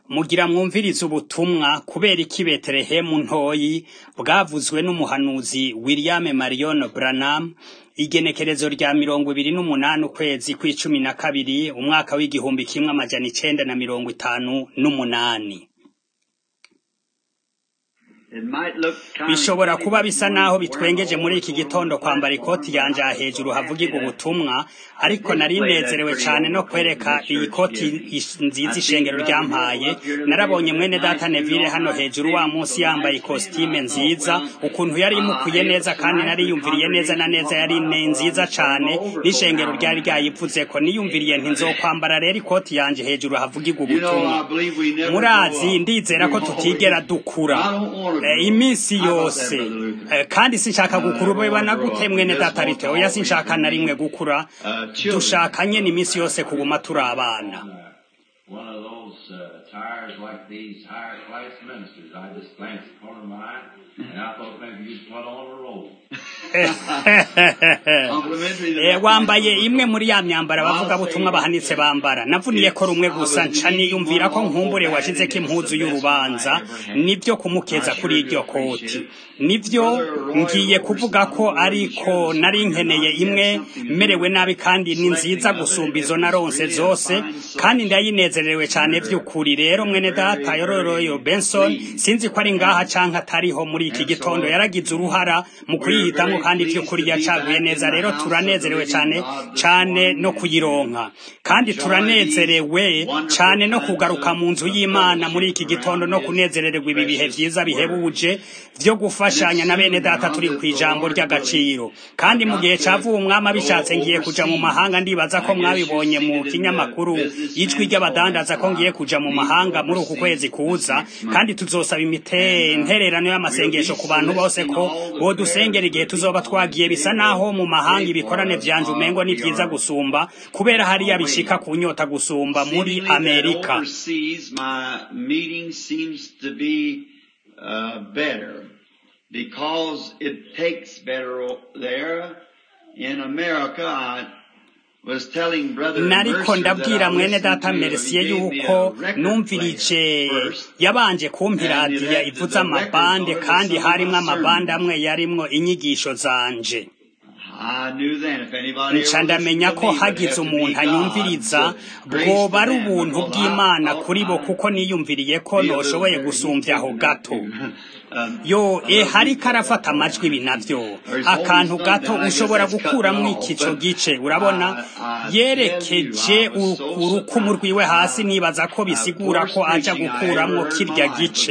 mugira mwumvirize ubutumwa kubera iki betelehemu ntoyi bwavuzwe n'umuhanuzi william marion branham igenekerezo rya mirongo ibiri n'umunani ukwezi kw'icumi na kabiri umwaka w'igihumbi kimwe amajana icenda na mirongo itanu n'umunani bishobora kuba bisa naho bitwengeje muri iki gitondo kwambara ikoti yanje aha hejuru havugirwa ubutumwa ariko nari nezerewe cane no kwereka iyi koti nziza ishengero ryampaye narabonye mwene data Neville hano hejuru wa munsi yambaye ikositime nziza ukuntu yari imukuye neza kandi nariyumviriye neza na neza yari ne nziza cane n'ishengero ryari ryayivuzeko niyumviriye nti nzokwambara rero ikoti yanje hejuru havugirwa ubutumwa murazi ndizera ko tutigera dukura iminsi yose kandi sinshaka gukura ubebana gute mwene data rite oya sinshaka na rimwe gukura dushaka nyene iminsi yose kuguma turi abana one of those uh, tires like these higher class ministers. I just glanced at the corner of my eye, and I thought maybe you'd put on a robe. Eh, wambaye imwe muri ya myambaro abavuga butumwa bahanitse bambara navuniye ko rumwe gusa nca niyumvira ko nkumbure washizeko impuzu y'urubanza nivyo kumukeza kuri iryo koti nivyo ngiye kuvuga ko ariko nari nkeneye imwe merewe nabi kandi ni nziza gusumba izo naronse zose kandi ndayinezerewe cane vy'ukuri rero mwene data yororoyo benson sinzi ko ari ngaha canke atariho muri iki gitondo yaragize uruhara mu kuyihitamwo kandi vy'ukuri yacaguye neza rero turanezerewe cane cane no kuyironka kandi turanezerewe cane no kugaruka mu nzu y'imana muri iki gitondo no kunezerererwa ibi bihe vyiza bihebuje vyo gufashanya na bene data turi kw'ijambo ry'agaciro kandi mu gihe cavuye umwami abishatse ngiye kuja mu mahanga ndibaza ko mwabibonye mu kinyamakuru ijwi ry'abadandaza ko ngiye kuja mu mahanga muri uku kwezi kuza kandi tuzosaba imitererano y'amasengesho ku bantu bose ko bodusengera igihe tuzoba twagiye bisa naho mu mahanga ibikorane vyanje umengo ni vyiza gusumba kubera hariya bishika ku nyota gusumba muri amerika Overseas, my meeting seems to be uh, better because it takes better o- there. In America, I was telling Brother nariko Mercer that ndabwira I mwene listened data to, he merisiye gave me yuko a record numvirije player first. yabanje kumpa And it iradiyo had ivuza the amabande records on it kandi with some of harimwo my amabande sermons. amwe yarimwo inyigisho zanje I knew then if anybody nca ever ndamenya listened ko to me, it would hagize have to be umuntu God. anyumviriza So, grace bwoba to ari them, ubuntu because I bw'imana thought kuri bo I kuko niyumviriye ko be a little noshoboye very gusumbya aho gato Um, yo e hariko arafata amajwi ibi navyo akantu gato ushobora gukuramwo ikico gice urabona yerekeje u- urukumu rwiwe hasi nibaza ko bisigura ko aja gukuramwo kirya gice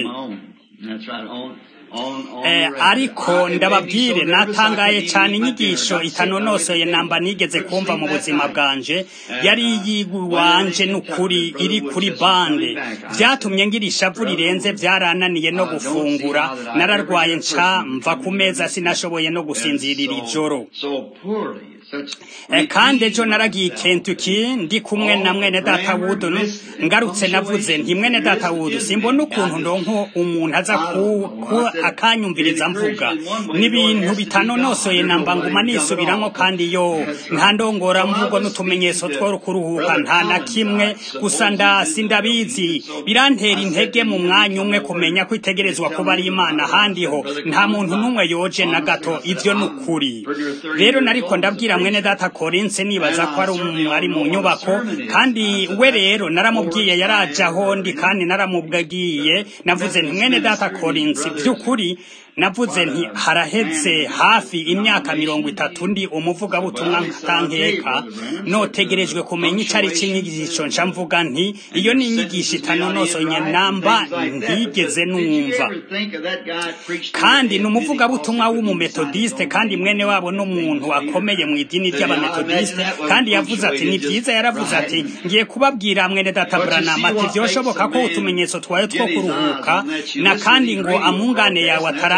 Eh, ariko ndababwire natangaye cane inyigisho itanonosoye namba nigeze kumva mu buzima bwanje yari yiwanje n'ukuri iri kuri bande vyatumye ngira ishavu rirenze vyarananiye no gufungura nararwaye nca mva ku meza sinashoboye no gusinzirira ijoro Eh, kandi ejo naragiye Kentucky ndi kumwe na mwene data Wood ngarutse navuze nti mwene data Wood simbona ukuntu ndonko umuntu aza ku, ku akanyumviriza mvuga n'ibintu bitanonosoye namba nguma nisubiramo kandi yo nta ndongora mvugo n'utumenyetso two kuruhuka nta na kimwe gusa ndasi ndabizi birantera intege mu mwanya umwe kumenya ko itegerezwa kuba ari imana ahandi ho nta muntu n'umwe yoje na gato ivyo n'ukuri rero nariko ndabwira mwene data korinse nibaza ko ari umu- ari mu nyubako kandi we rero naramubwiye yaraje aho ndi kandi naramubwiye navuze nti mwene data korinse by'ukuri navuze nti haraheze hafi imyaka mirongo itatu ndi umuvugabutumwa nkatankeka notegerejwe kumenya ico ari c'inyigisho nca mvuga nti iyo ni inyigisho itanonosoye namba ntigeze numva kandi ni umuvugabutumwa w'umumetodiste kandi mwene wabo n'umuntu akomeye mu idini ry'abametodiste kandi yavuze ati ni byiza yaravuze ati ngiye kubabwira mwene data Branham ati vyoshoboka ko utumenyetso twawe two kuruhuka na kandi ngo amungane yawe ataranga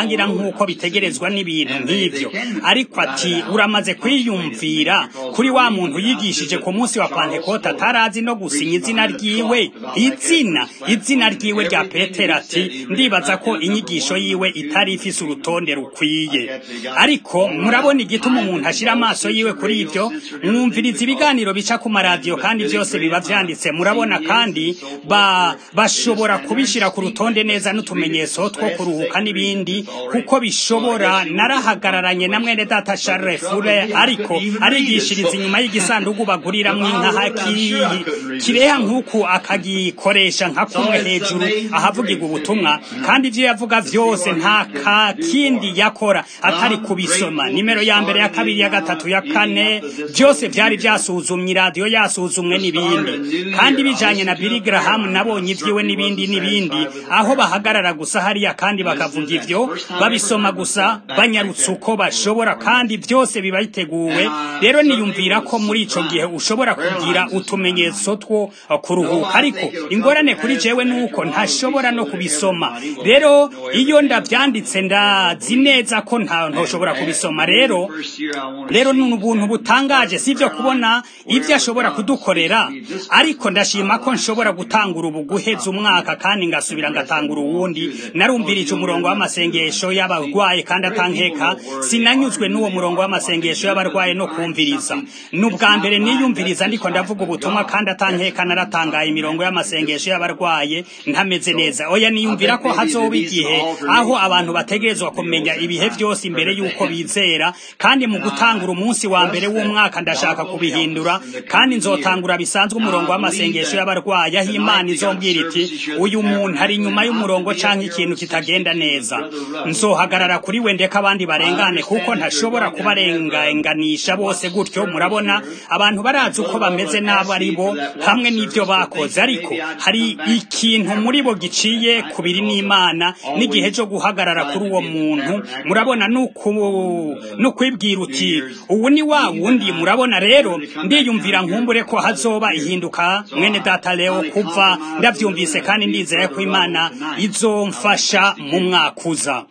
birangira nk'uko bitegerezwa n'ibintu nk'ibyo ariko ati uramaze kwiyumvira kuri wa muntu yigishije ku munsi wa pantekote atarazi no gusinya izina ryiwe izina izina ryiwe rya petero ati ndibaza ko inyigisho yiwe itari ifise urutonde rukwiye ariko murabona igituma umuntu ashira amaso yiwe kuri ibyo mwumviriza ibiganiro bica ku maradiyo kandi byose biba vyanditse murabona kandi ba bashobora kubishira ku rutonde neza n'utumenyetso two kuruhuka n'ibindi kuko bishobora narahagararanye na mwene data Charles Fure ariko arigishiriza inyuma y'igisanduku baguriramwo inka hakiyi kireha nk'uku akagikoresha nka kumwe hejuru ahavugirwa ubutumwa kandi ivyo yavuga vyose nta ka kindi yakora atari kubisoma nimero ya mbere ya kabiri ya gatatu ya kane byose vyari vyasuzumye iradiyo yasuzumwe n'ibindi kandi bijanye na Billy Graham nabonye ivyiwe n'ibindi n'ibindi aho bahagarara gusa hariya kandi bakavuga ivyo babisoma gusa banyarutse uko bashobora kandi byose biba biteguwe rero niyumvira ko muri ico gihe ushobora kugira utumenyetso two kuruhuka ariko ingorane kuri jewe nuko ntashobora no kubisoma rero iyo ndavyanditse ndazi neza ko nta ntoshobora kubisoma rero rero ni ubuntu butangaje sivyo kubona ivyo ashobora kudukorera ariko ndashima ko nshobora gutangura ubu guheza umwaka kandi ngasubira ngatangura uwundi narumvirije umurongo w'amasengesho y'abarwaye kandi atankeka sinanyuzwe n'uwo murongo w'amasengesho y'abarwaye no kumviriza ni ubwa mbere niyumviriza ndiko ndavuga ubutumwa kandi atankeka naratangaye imirongo y'amasengesho y'abarwaye ntameze neza oya niyumvira ko hazoba igihe aho abantu bategerezwa kumenya ibihe byose imbere y'uko bizera kandi mu gutangura umunsi wa mbere w'umwaka ndashaka kubihindura kandi nzotangura bisanzwe umurongo w'amasengesho y'abarwayi aho imana izombwira iti uyu muntu ari inyuma y'umurongo canke ikintu kitagenda neza nzohagarara kuri we ndeka abandi barengane kuko ntashobora kubarenganisha bose gutyo murabona abantu barazi uko bameze n'abo ari bo hamwe n'ivyo bakoze ariko hari ikintu muri bo giciye kubiri n'imana n'igihe cyo guhagarara kuri uwo muntu murabona no kwibwira uti ubu ni wa wundi murabona rero ndiyumvira nkumbure ko hazoba ihinduka mwene data leo kuva ndavyumvise kandi ndizeye ko imana izomfasha mu mwaka uza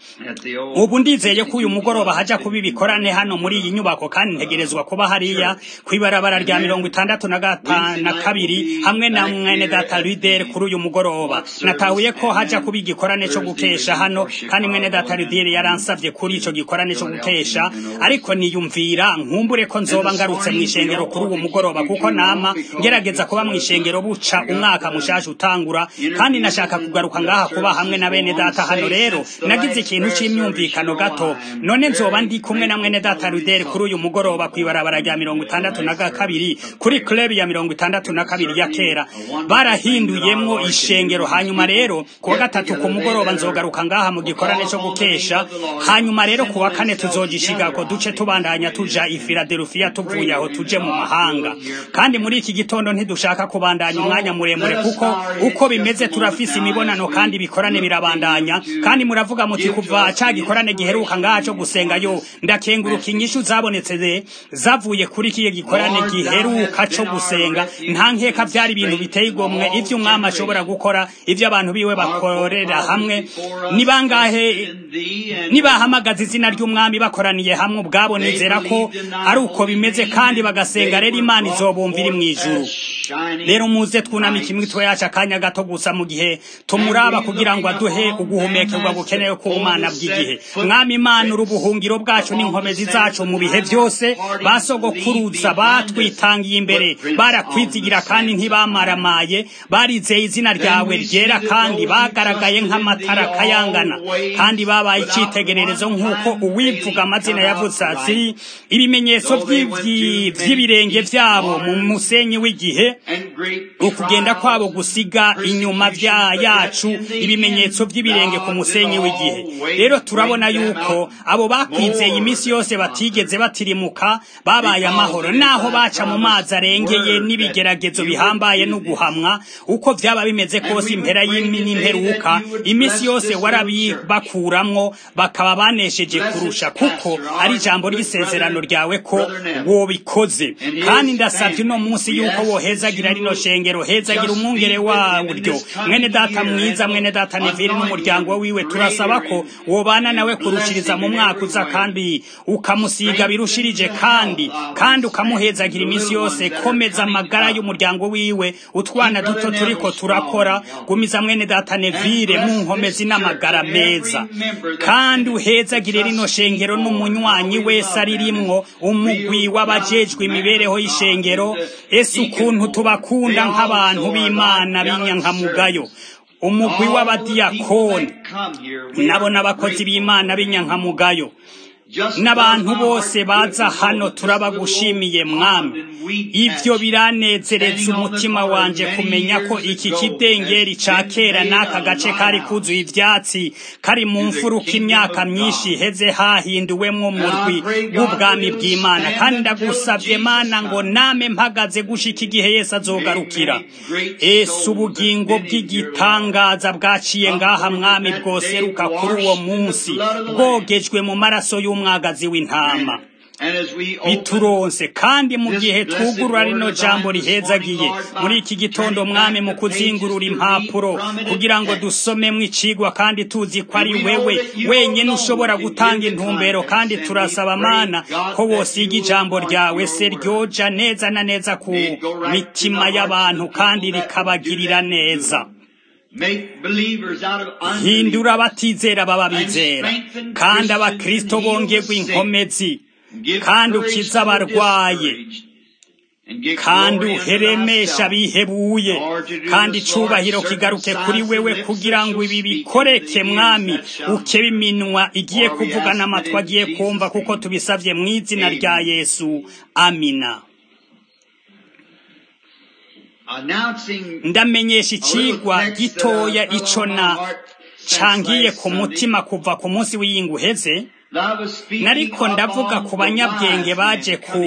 ubu ndizeye ko uyu mugoroba haja kuba ibikorane hano muri iyi nyubako kandi ntegerezwa kuba hariya kw'ibarabara rya mirongo itandatu na na kabiri hamwe na mwene data Ruder kuri uyu mugoroba natahuye ko haja kuba igikorane cyo gukesha hano kandi mwene data Ruder yaransavye kuri ico gikorane cyo gukesha ariko niyumvira nkumbure ko nzoba ngarutse mu ishengero kuri uwo mugoroba kuko nama ngerageza kuba mu ishengero buca umwaka mushasha utangura kandi nashaka kugaruka ngaha kuba hamwe na bene data hano rero nagize ikintu c'imyumvikano gato none nzoba ndi kumwe na mwene data Ruder kuri uyu mugoroba kwibarabara rya mirongo itandatu na kabiri kuri club ya mirongo itandatu na kabiri ya kera barahinduyemwo ishengero hanyuma rero kuwa gatatu ku mugoroba nzogaruka ngaha mu gikorane cyo gukesha hanyuma rero kuwa kane tuzogishiga ko duce tubandanya tuja i Philadelphia tuvuye aho tuje mu mahanga kandi muri iki gitondo ntidushaka kubandanya umwanya muremure kuko uko bimeze turafise imibonano kandi ibikorane birabandanya kandi muravuga muti kuva ca gikorane giheruka ngaha cyo gusenga yo ndakenguruka inyishu zabonetse zavuye kuri kiye gikorane giheruka cyo gusenga nta nkeka byari ibintu biteye igomwe ivyo umwami ashobora gukora ivyo abantu biwe bakorera hamwe ni bangahe nibahamagaza izina ry'umwami bakoraniye hamwe ubwabo nizera ko ari uko bimeze kandi bagasenga rero imana izobumva iri mu ijuru rero muze twunamike imitwe yacu akanya gato gusa mu gihe tumuraba kugira ngo aduhe uguhumekerwa bukenewe k'ubumana bw'igihe mwami imana uri ubuhungiro bwacu n'inkomezi zacu mu bihe byose basogokuruza batwitangiye imbere barakwizigira kandi ntibamaramaye barizeye izina ryawe ryera kandi bagaragaye nk'amatara kayangana kandi babaye icyitegererezo nk'uko uwivuga amazina yavutse ati ibimenyetso by'ibirenge byabo mu musenyi w'igihe ukugenda kwabo gusiga inyuma bya yacu ibimenyetso by'ibirenge ku musenyi w'igihe rero turabona yuko abo bakwizeye iminsi yose batigeze batirimuka babaye amahoro naho baca mu mazi arengeye n'ibigeragezo bihambaye no guhamwa uko byaba bimeze kose impera y'imperuka iminsi yose warabibakuramwo bakaba banesheje kurusha kuko ari ijambo ry'isezerano ryawe ko wobikoze kandi ndasabye uno munsi yuko woheza uhezagira rino shengero hezagira umwungere waryo mwene data mwiza mwene data neviri n'umuryango wiwe turasaba ko wobana nawe kurushiriza mu mwaka uza kandi ukamusiga birushirije kandi kandi ukamuhezagira iminsi yose komeza amagara y'umuryango wiwe utwana duto turiko turakora gumiza mwene data nevire mu nkomezi n'amagara meza kandi uhezagire rino shengero n'umunywanyi wese aririmwo umugwi w'abajejwe imibereho y'ishengero ese ukuntu tubakunda nk'abantu b'imana b'inyankamugayo umugwi w'abadiyakoni nabo n'abakozi b'imana b'inyankamugayo n'abantu bose baza hano turabagushimiye mwami ibyo biranezereza umutima wanje kumenya ko iki kidengeri ca kera n'aka gace kari kuzuye ivyatsi kari mu mfuruka imyaka myinshi iheze hahinduwemwo umurwi w'ubwami bw'imana kandi ndagusavye mana ngo name mpagaze gushika igihe yesu azogarukira ese ubugingo bw'igitangaza bwaciye ngaha mwami bwoseruka kuri uwo munsi bwogejwe mu maraso y'umwami umwagazi w'intama bituronse kandi mu gihe twugurura rino jambo rihezagiye muri iki gitondo mwami mu kuzingurura impapuro kugira ngo dusomemwo icigwa kandi tuzi ko ari wewe wenyine ushobora gutanga intumbero kandi turasaba mana ko wosiga ijambo ryawe se ryoja neza na neza ku mitima y'abantu kandi rikabagirira neza hindura abatizera baba bizera kandi abakristo bongerwa inkomezi kandi ukiza abarwaye kandi uheremesha abihebuye kandi icubahiro kigaruke kuri wewe kugira ngo ibi bikoreke mwami ukebe iminwa igiye kuvuga n'amatwi agiye kumva kuko tubisabye mu izina rya yesu amina ndamenyesha icigwa gitoya ico na cangiye ku mutima kuva ku munsi w'iyinga uheze nariko ndavuga ku banyabwenge baje ku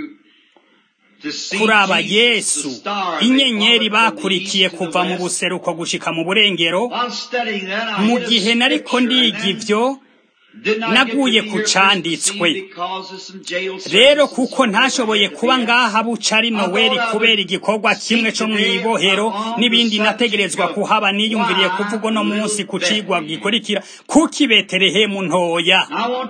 kuraba yesu inyenyeri bakurikiye kuva mu buseruko gushika mu burengero mu gihe nariko ndiga ivyo naguye ku canditswe rero kuko ntashoboye kuba ngaha buca ari noweli kubera igikorwa kimwe co mw'ibohero n'ibindi nategerezwa kuhaba niyumviriye kuvuga uno munsi ku cigwa gikurikira kuki betelehemu ntoya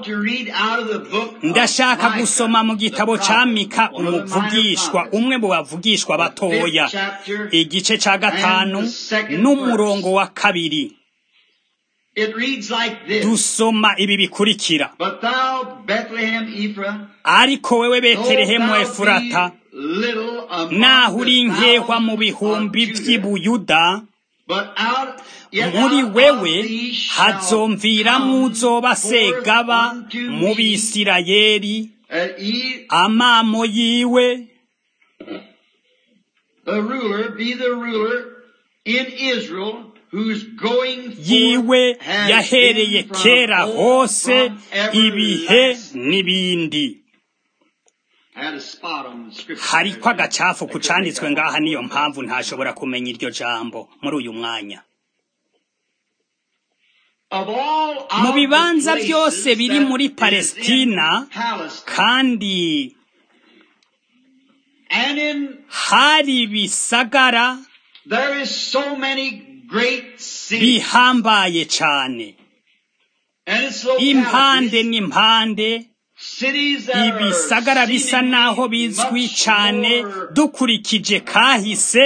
ndashaka gusoma mu gitabo ca mika umuvugishwa umwe mu bavugishwa batoya igice ca gatanu n'umurongo wa kabiri dusoma ibi bikurikira ariko wewe betelehemu efurata naho uri nkehwa mu bihumbi vy'ibuyuda muri wewe hazomviramwo uzoba segaba mu bisirayeli amamo yiwe yiwe yahereye kera hose ibihe n'ibindi hariko agacafu ku canditswe ngaha niyo mpamvu ntashobora kumenya iryo jambo muri uyu mwanya mu bibanza byose biri muri palestina kandi hari ibisagara bihambaye cane impande n'impande ibisagara bisa naho bizwi cane dukurikije kahise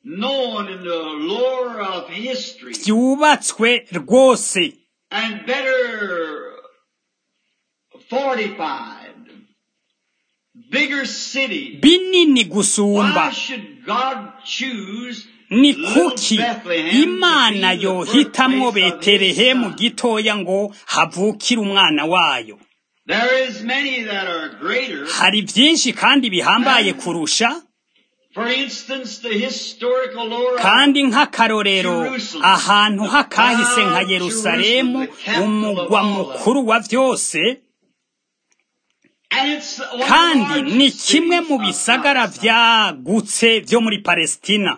vyubatswe rwose binini gusumba ni kuki imana yohitamwo betelehemu gitoya ngo havukire umwana wayo hari byinshi kandi bihambaye kurusha kandi nk'akarorero ahantu hakahise nka yerusalemu umugwa mukuru wa byose kandi ni kimwe mu bisagara byagutse byo muri palestina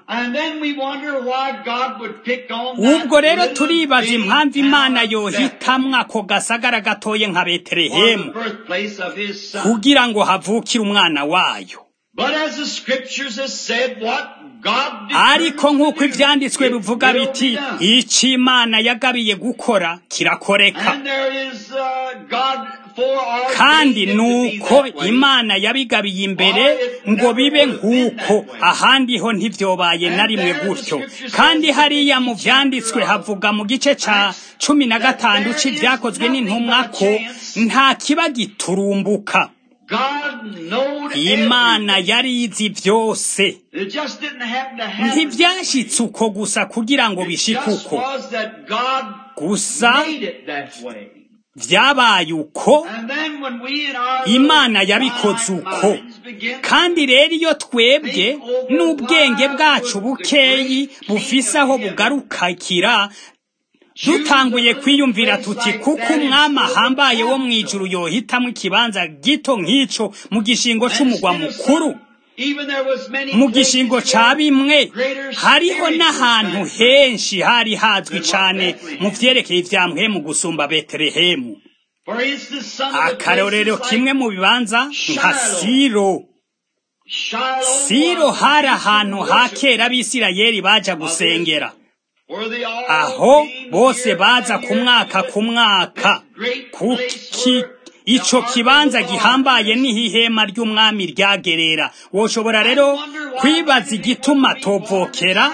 ubwo rero turibaza impamvu imana yohitamwo ako gasagara gatoye nka betelehemu kugira ngo havukire umwana wayo God ariko determines nk'uko to do, ivyanditswe it bivuga will biti be done. ico imana yagabiye gukora kirakoreka And there is uh, God foreordained kandi it to be nuko that way. imana yabigabiye imbere ngo bibe nk'uko ahandi ho ntivyobaye na rimwe gutyo kandi hariya mu vyanditswe havuga mu gice ca cumi na gatanu c'ivyakozwe n'intumwa ko nta kiba giturumbuka God knowed imana everything. yari izi vyose It just didn't happen to happen. ntivyashitse uko gusa kugira ngo It bishike just uko was that God gusa made it that way. vyabaye uko And then when we in our imana little yabikoze finite uko minds begin to kandi rero iyo twebwe n'ubwenge bwacu bukeyi bufise aho bugarukakira dutanguye kwiyumvira tuti kuko umwami ahambaye wo mu ijuru yohitamwo ikibanza gito nk'ico mu gishingo c'umugwa mukuru Even there was many mu gishingo places ca where bimwe greater hariho spiritual n'ahantu factors henshi hari hazwi cane mu vyerekeye ivya mpwemu gusumba betelehemu For instance, some of the akarorero places kimwe like mu bibanza nka Shiloh. siro Shiloh siro was hari the ahantu ha worship kera abisirayeli baja gusengera where they all aho came bose year baza by ku year mwaka to ku mwaka this great ku place ki- where ico the ark of kibanza the Lord gihambaye is. niho ihema ry'umwami ryagerera woshobora rero kwibaza igituma tovokera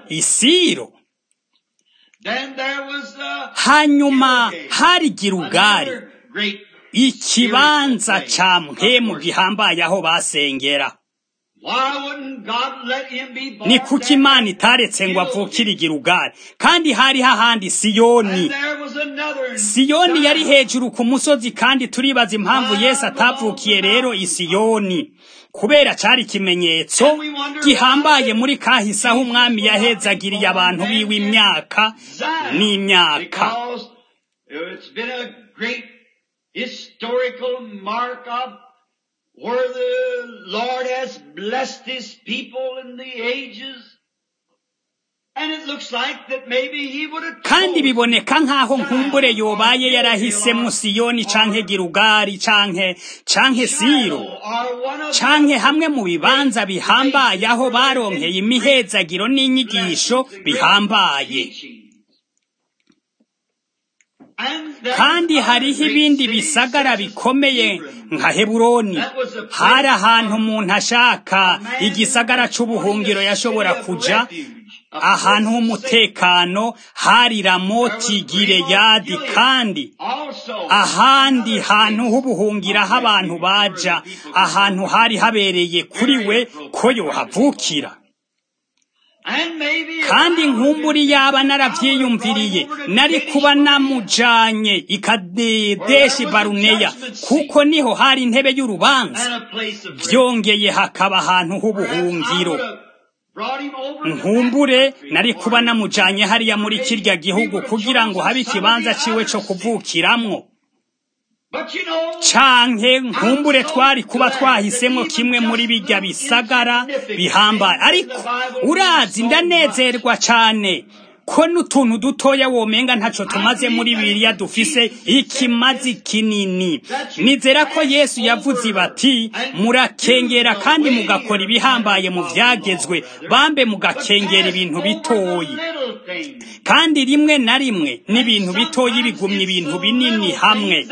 isiro Then there was uh, hanyuma Gilgal, hari girugari another great ikibanza ca mpemu gihambaye aho basengera Why wouldn't God let him be born ni kuki there? imana itaretse ngo avukire igirugari kandi hari hahandi siyoni And there was another siyoni yari Zion. hejuru ku musozi kandi turibaza impamvu yesu atavukiye rero i siyoni kubera cari ikimenyetso gihambaye muri kahise aho umwami yahezagiriye abantu biwe imyaka Zion, n'imyaka Because it's been a great historical mark of where the Lord has blessed His people in the ages. And it looks like that maybe He would have kandi told biboneka nk'aho nkumbure yobaye yarahisemo siyoni canke girugari canke canke siro Shiloh or one of canke hamwe mu bibanza bihambaye aho baronkeye imihezagiro n'inyigisho bihambaye kandi hariho ibindi bisagara bikomeye nka heburoni hari ahantu umuntu ashaka igisagara c'ubuhungiro yashobora kuja ahantu h'umutekano hari ramoti gireyadi kandi ahandi hantu h'ubuhungiro aho abantu baja ahantu hari habereye kuri we ko yohavukira kandi nkumburi yaba naravyiyumviriye nari kuba namujanye ikadedeshi baruneya kuko niho hari intebe y'urubanza vyongeye hakaba ahantu h'ubuhungiro nkumbure nari kuba namujanye hariya muri kirya gihugu kugira ngo habe ikibanza ciwe co kuvukiramwo canke nkumbure twari kuba twahisemo kimwe muri bijya bisagara bihambaye ariko urazi ndanezerwa cane ko n'utuntu dutoya womenga ntaco tumaze muri biriya dufise ikimazi kinini nizera ko yesu yavuze bati murakengera kandi mugakora ibihambaye mu vyagezwe bambe mugakengera ibintu bitoyi kandi rimwe na rimwe n'ibintu bitoyi bigumya ibintu binini hamwe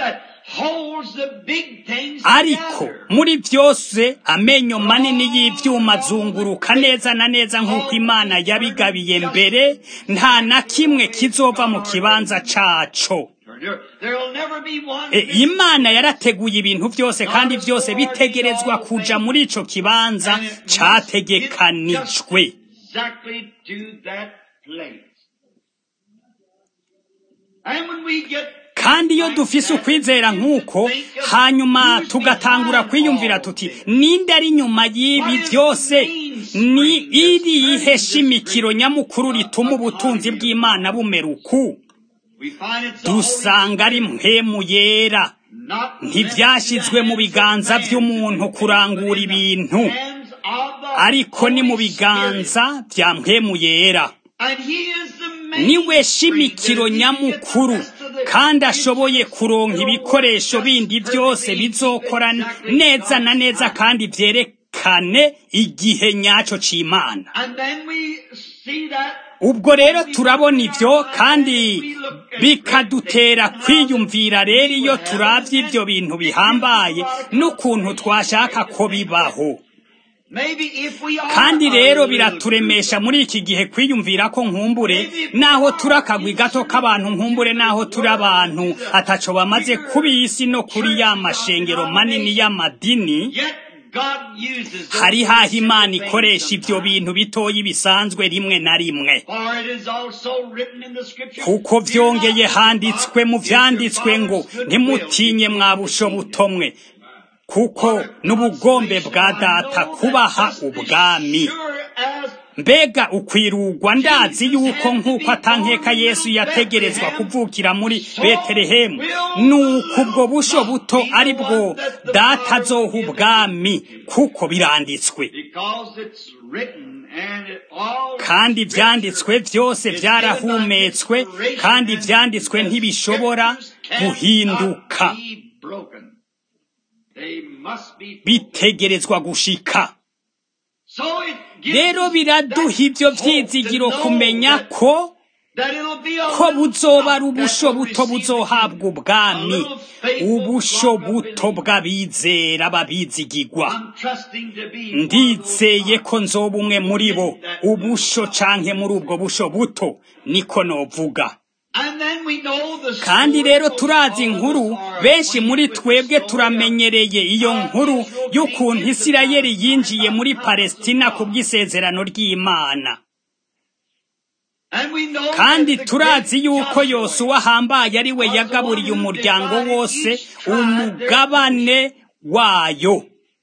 ariko muri byose amenyo manini y'ivyuma azunguruka neza na neza nk'uko imana yabigabiye mbere nta na kimwe kizova mu kibanza caco E, imana yarateguye ibintu byose kandi byose bitegerezwa kuja muri ico kibanza categekanijwe kandi iyo dufise ukwizera nk'uko hanyuma tugatangura kwiyumvira tuti ninde ari nyuma y'ibi byose ni irihe shimikiro nyamukuru rituma ubutunzi bw'imana bumera uku dusanga ari mpemu yera ntibyashyizwe mu biganza by'umuntu kurangura ibintu ariko ni mu biganza bya mpemu yera niwe shimikiro nyamukuru kandi ashoboye kuronka ibikoresho bindi byose bizokora neza na neza kandi twerekane igihe nyaco c'imana And then we see that ubwo rero turabona ivyo kandi bikadutera kwiyumvira rero iyo turavye ivyo bintu bihambaye n'ukuntu twashaka ko bibaho maybe if we are kandi a rero little biraturemesha muri iki gihe kwiyumvira ko nkumbure naho turi akagwi gato k'abantu nkumbure naho turi abantu ataco bamaze kubi isi no kuri ya mashengero manini y'amadini Yet God uses those hari haho imana things ikoresha ivyo sometimes. bintu bitoyi bisanzwe rimwe na rimwe For it is also written in the scripture, kuko "Fear vyongeye not, handitswe mu for your vyanditswe ngo Father's good ntimutinye will mwa busho butomwe kuko n'ubugombe bwa data kubaha ubwami Sure as mbega ukwirugwa ndazi yuko nk'uko atankeka yesu yategerezwa kuvukira muri betelehemu nuko ubwo busho buto ari bwo data azoha ubwami kuko biranditswe because it's written and it all kandi ivyanditswe vyose vyarahumetswe kandi ivyanditswe ntibishobora guhinduka bitegerezwa gushika rero biraduha ivyo vyizigiro kumenya ko ko buzoba ari ubusho buto buzohabwa ubwami ubusho buto bw'abizera babizigirwa ndizeye ko nzoba umwe muri bo ubusho canke muri ubwo busho buto niko novuga kandi rero turazi inkuru benshi muri twebwe turamenyereye iyo nkuru y'ukuntu isirayeli yinjiye muri palestina ku bw'isezerano ry'imana kandi turazi yuko yosuwa ahambaye ari we yagaburiye umuryango wose umugabane wayo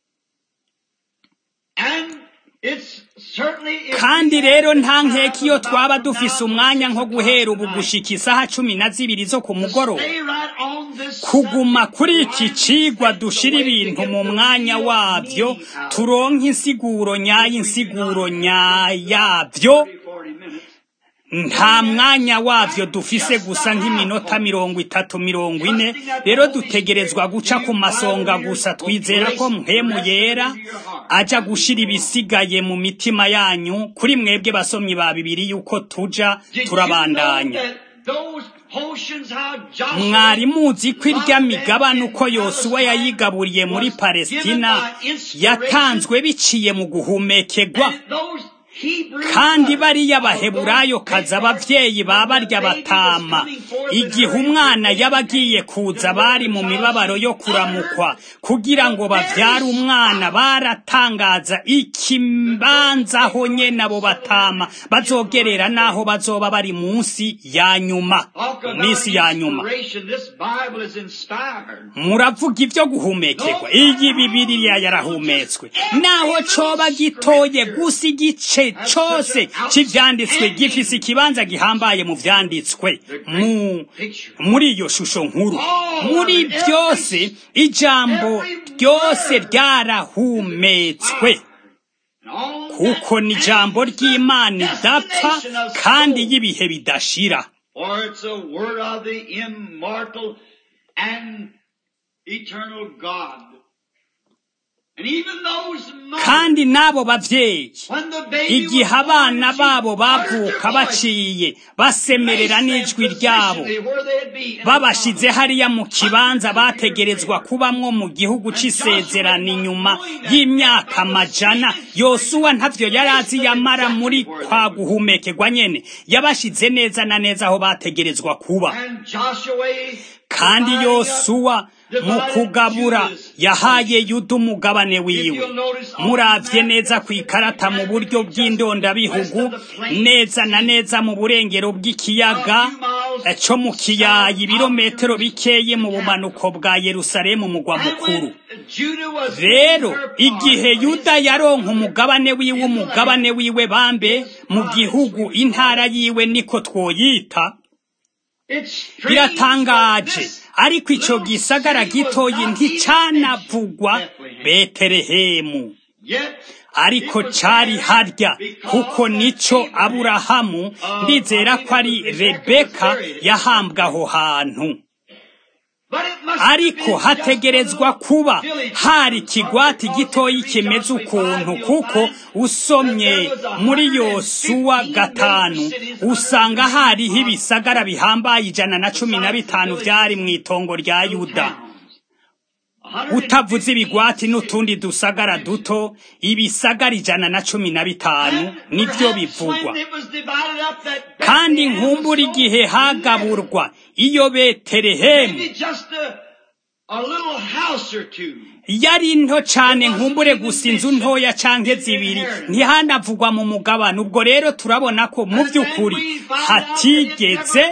kandi rero nta nkeka iyo twaba dufise umwanya nko guhera ubu gushika isaha cumi na zibiri zo ku mugoroba kuguma kuri iki cigwa dushira ibintu mu mwanya wabyo turonke insiguro nyayo insiguro nyayabyo nta mwanya wavyo dufise gusa nk'iminota mirongo itatu mirongo ine rero dutegerezwa guca ku masonga gusa twizera ko mpemu yera aja gushira ibisigaye mu mitima yanyu kuri mwebwe basomyi ba bibiri yuko tuja turabandanya mwari muzi ko irya migabane uko yosuwa yayigaburiye muri palestina yatanzwe biciye mu guhumekerwa kandi bariya baheburayo kaza abavyeyi ba barya batama igihe umwana yaba agiye kuza bari mu mibabaro yo kuramukwa kugira ngo bavyare umwana baratangaza ikibanza aho nyene abo batama bazogerera n'aho bazoba bari munsi ya nyuma minsi ya nyuma muravuga ivyo guhumekerwa iyi bibiriya yarahumetswe naho coba gitoye gusa igice cose c'ivyanditswe gifise ikibanza gihambaye mu vyanditswe mu muri iyo shusho nkuru muri byose ijambo ryose ryarahumetswe kuko ni ijambo ry'imana idapfa kandi y'ibihe bidashira kandi n'abo bavyeyi igihe abana babo bavuka baciye basemerera n'ijwi ryabo babashize hariya mu kibanza bategerezwa kubamwo mu gihugu c'isezerano inyuma y'imyaka amajana yosuwa ntavyo yari azi yamara muri kwa guhumekerwa nyene yabashize neza na neza aho bategerezwa kuba kandi yosuwa mu kugabura yahaye yuda umugabane wiwe muravye neza ku ikarata mu buryo bw'indondabihugu neza na neza mu burengero bw'ikiyaga co mu kiyaya ibirometero bikeye mu bumanuko bwa yerusalemu mugwa mukuru rero igihe yuda yaronka umugabane wiwe umugabane wiwe bambe mu gihugu intara yiwe niko twoyita biratangaje ariko ico gisagara gitoyi nticanavugwa betelehemu ariko cari harya kuko nico aburahamu ndizera ko ari rebeka yahambwe aho hantu ariko hategerezwa kuba hari ikigwati gitoyi kimeze ukuntu kuko usomye muri yosuwa gatanu usanga hariho ibisagara bihambaye ijana na cumi na bitanu byari mu itongo rya yuda utavuze ibigwati n'utundi dusagara duto ibisagara ijana na cumi na bitanu nibyo bivugwa kandi nkumbura igihe hagaburwa iyo beterehemu yari nto cyane nkumbure gusa inzu ntoya canke zibiri ntihanavugwa mu mugabane ubwo rero turabona ko mu by'ukuri hatigeze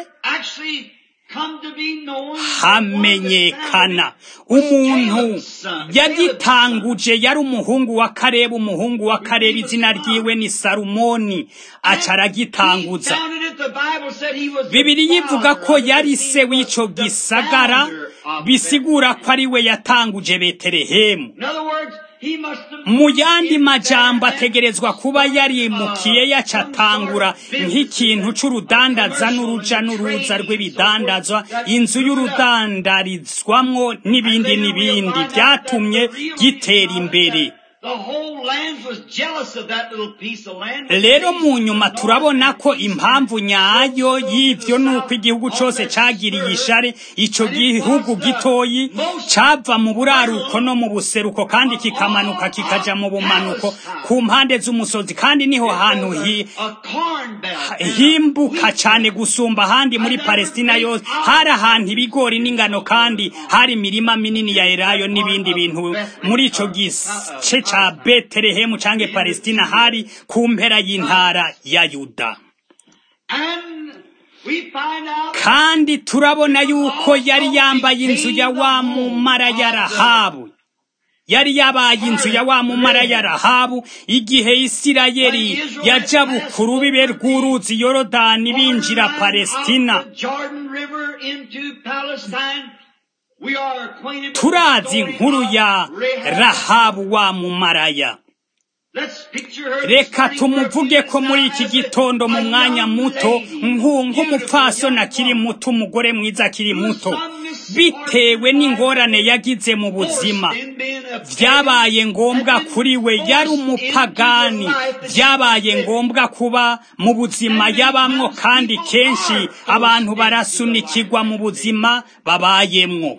hamenyekana umuntu yagitanguje yari umuhungu wa karebu umuhungu wa karebu izina ryiwe ni salumoni aca aragitanguza bibiri yivuga ko yari se w'ico gisagara bisigura ko ari we yatanguje betelehemu mu yandi majambo ategerezwa kuba yarimukiye yacatangura nk'ikintu c'urudandaza n'uruja n'uruza rw'ibidandazwa inzu y'urudandarizwamwo n'ibindi n'ibindi byatumye gitera imbere rero mu nyuma turabona ko impamvu nyayo y'ivyo nuko igihugu cose cagiriye ishare ico gihugu gitoyi cava mu buraruko no mu buseruko kandi kikamanuka kikaja mu bumanuko ku mpande z'umusozi kandi niho hantu himbuka cane gusumba ahandi muri palestina yose hari ahantu ibigori n'ingano kandi hari imirima minini ya elayo n'ibindi bintu muri ico gice ca betelehemu canke palestina hari ku mpera y'intara ya yuda kandi turabona yuko yari yambaye inzu ya wa mumara ya rahabu yari yabaye inzu ya wa mumara ya rahabu igihe isirayeli yaja bukuru bibe rw'uruzi yorodani binjira palestina turazi inkuru ya rahabu wa mumaraya reka tumuvuge ko muri iki gitondo mu mwanya muto nk'umupfasoni akiri muto umugore mwiza akiri muto bitewe n'ingorane yagize mu buzima byabaye ngombwa kuri we yari umupagani byabaye ngombwa kuba mu buzima yabamwo kandi kenshi abantu barasunikirwa mu buzima babayemwo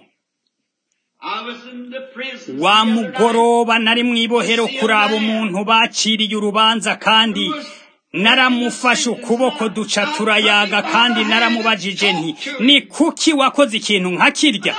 wa mugoroba nari mu ibohero kuraba umuntu baciriye urubanza kandi naramufashe ukuboko duca turayaga kandi naramubajije nti ni kuki wakoze ikintu nka kirya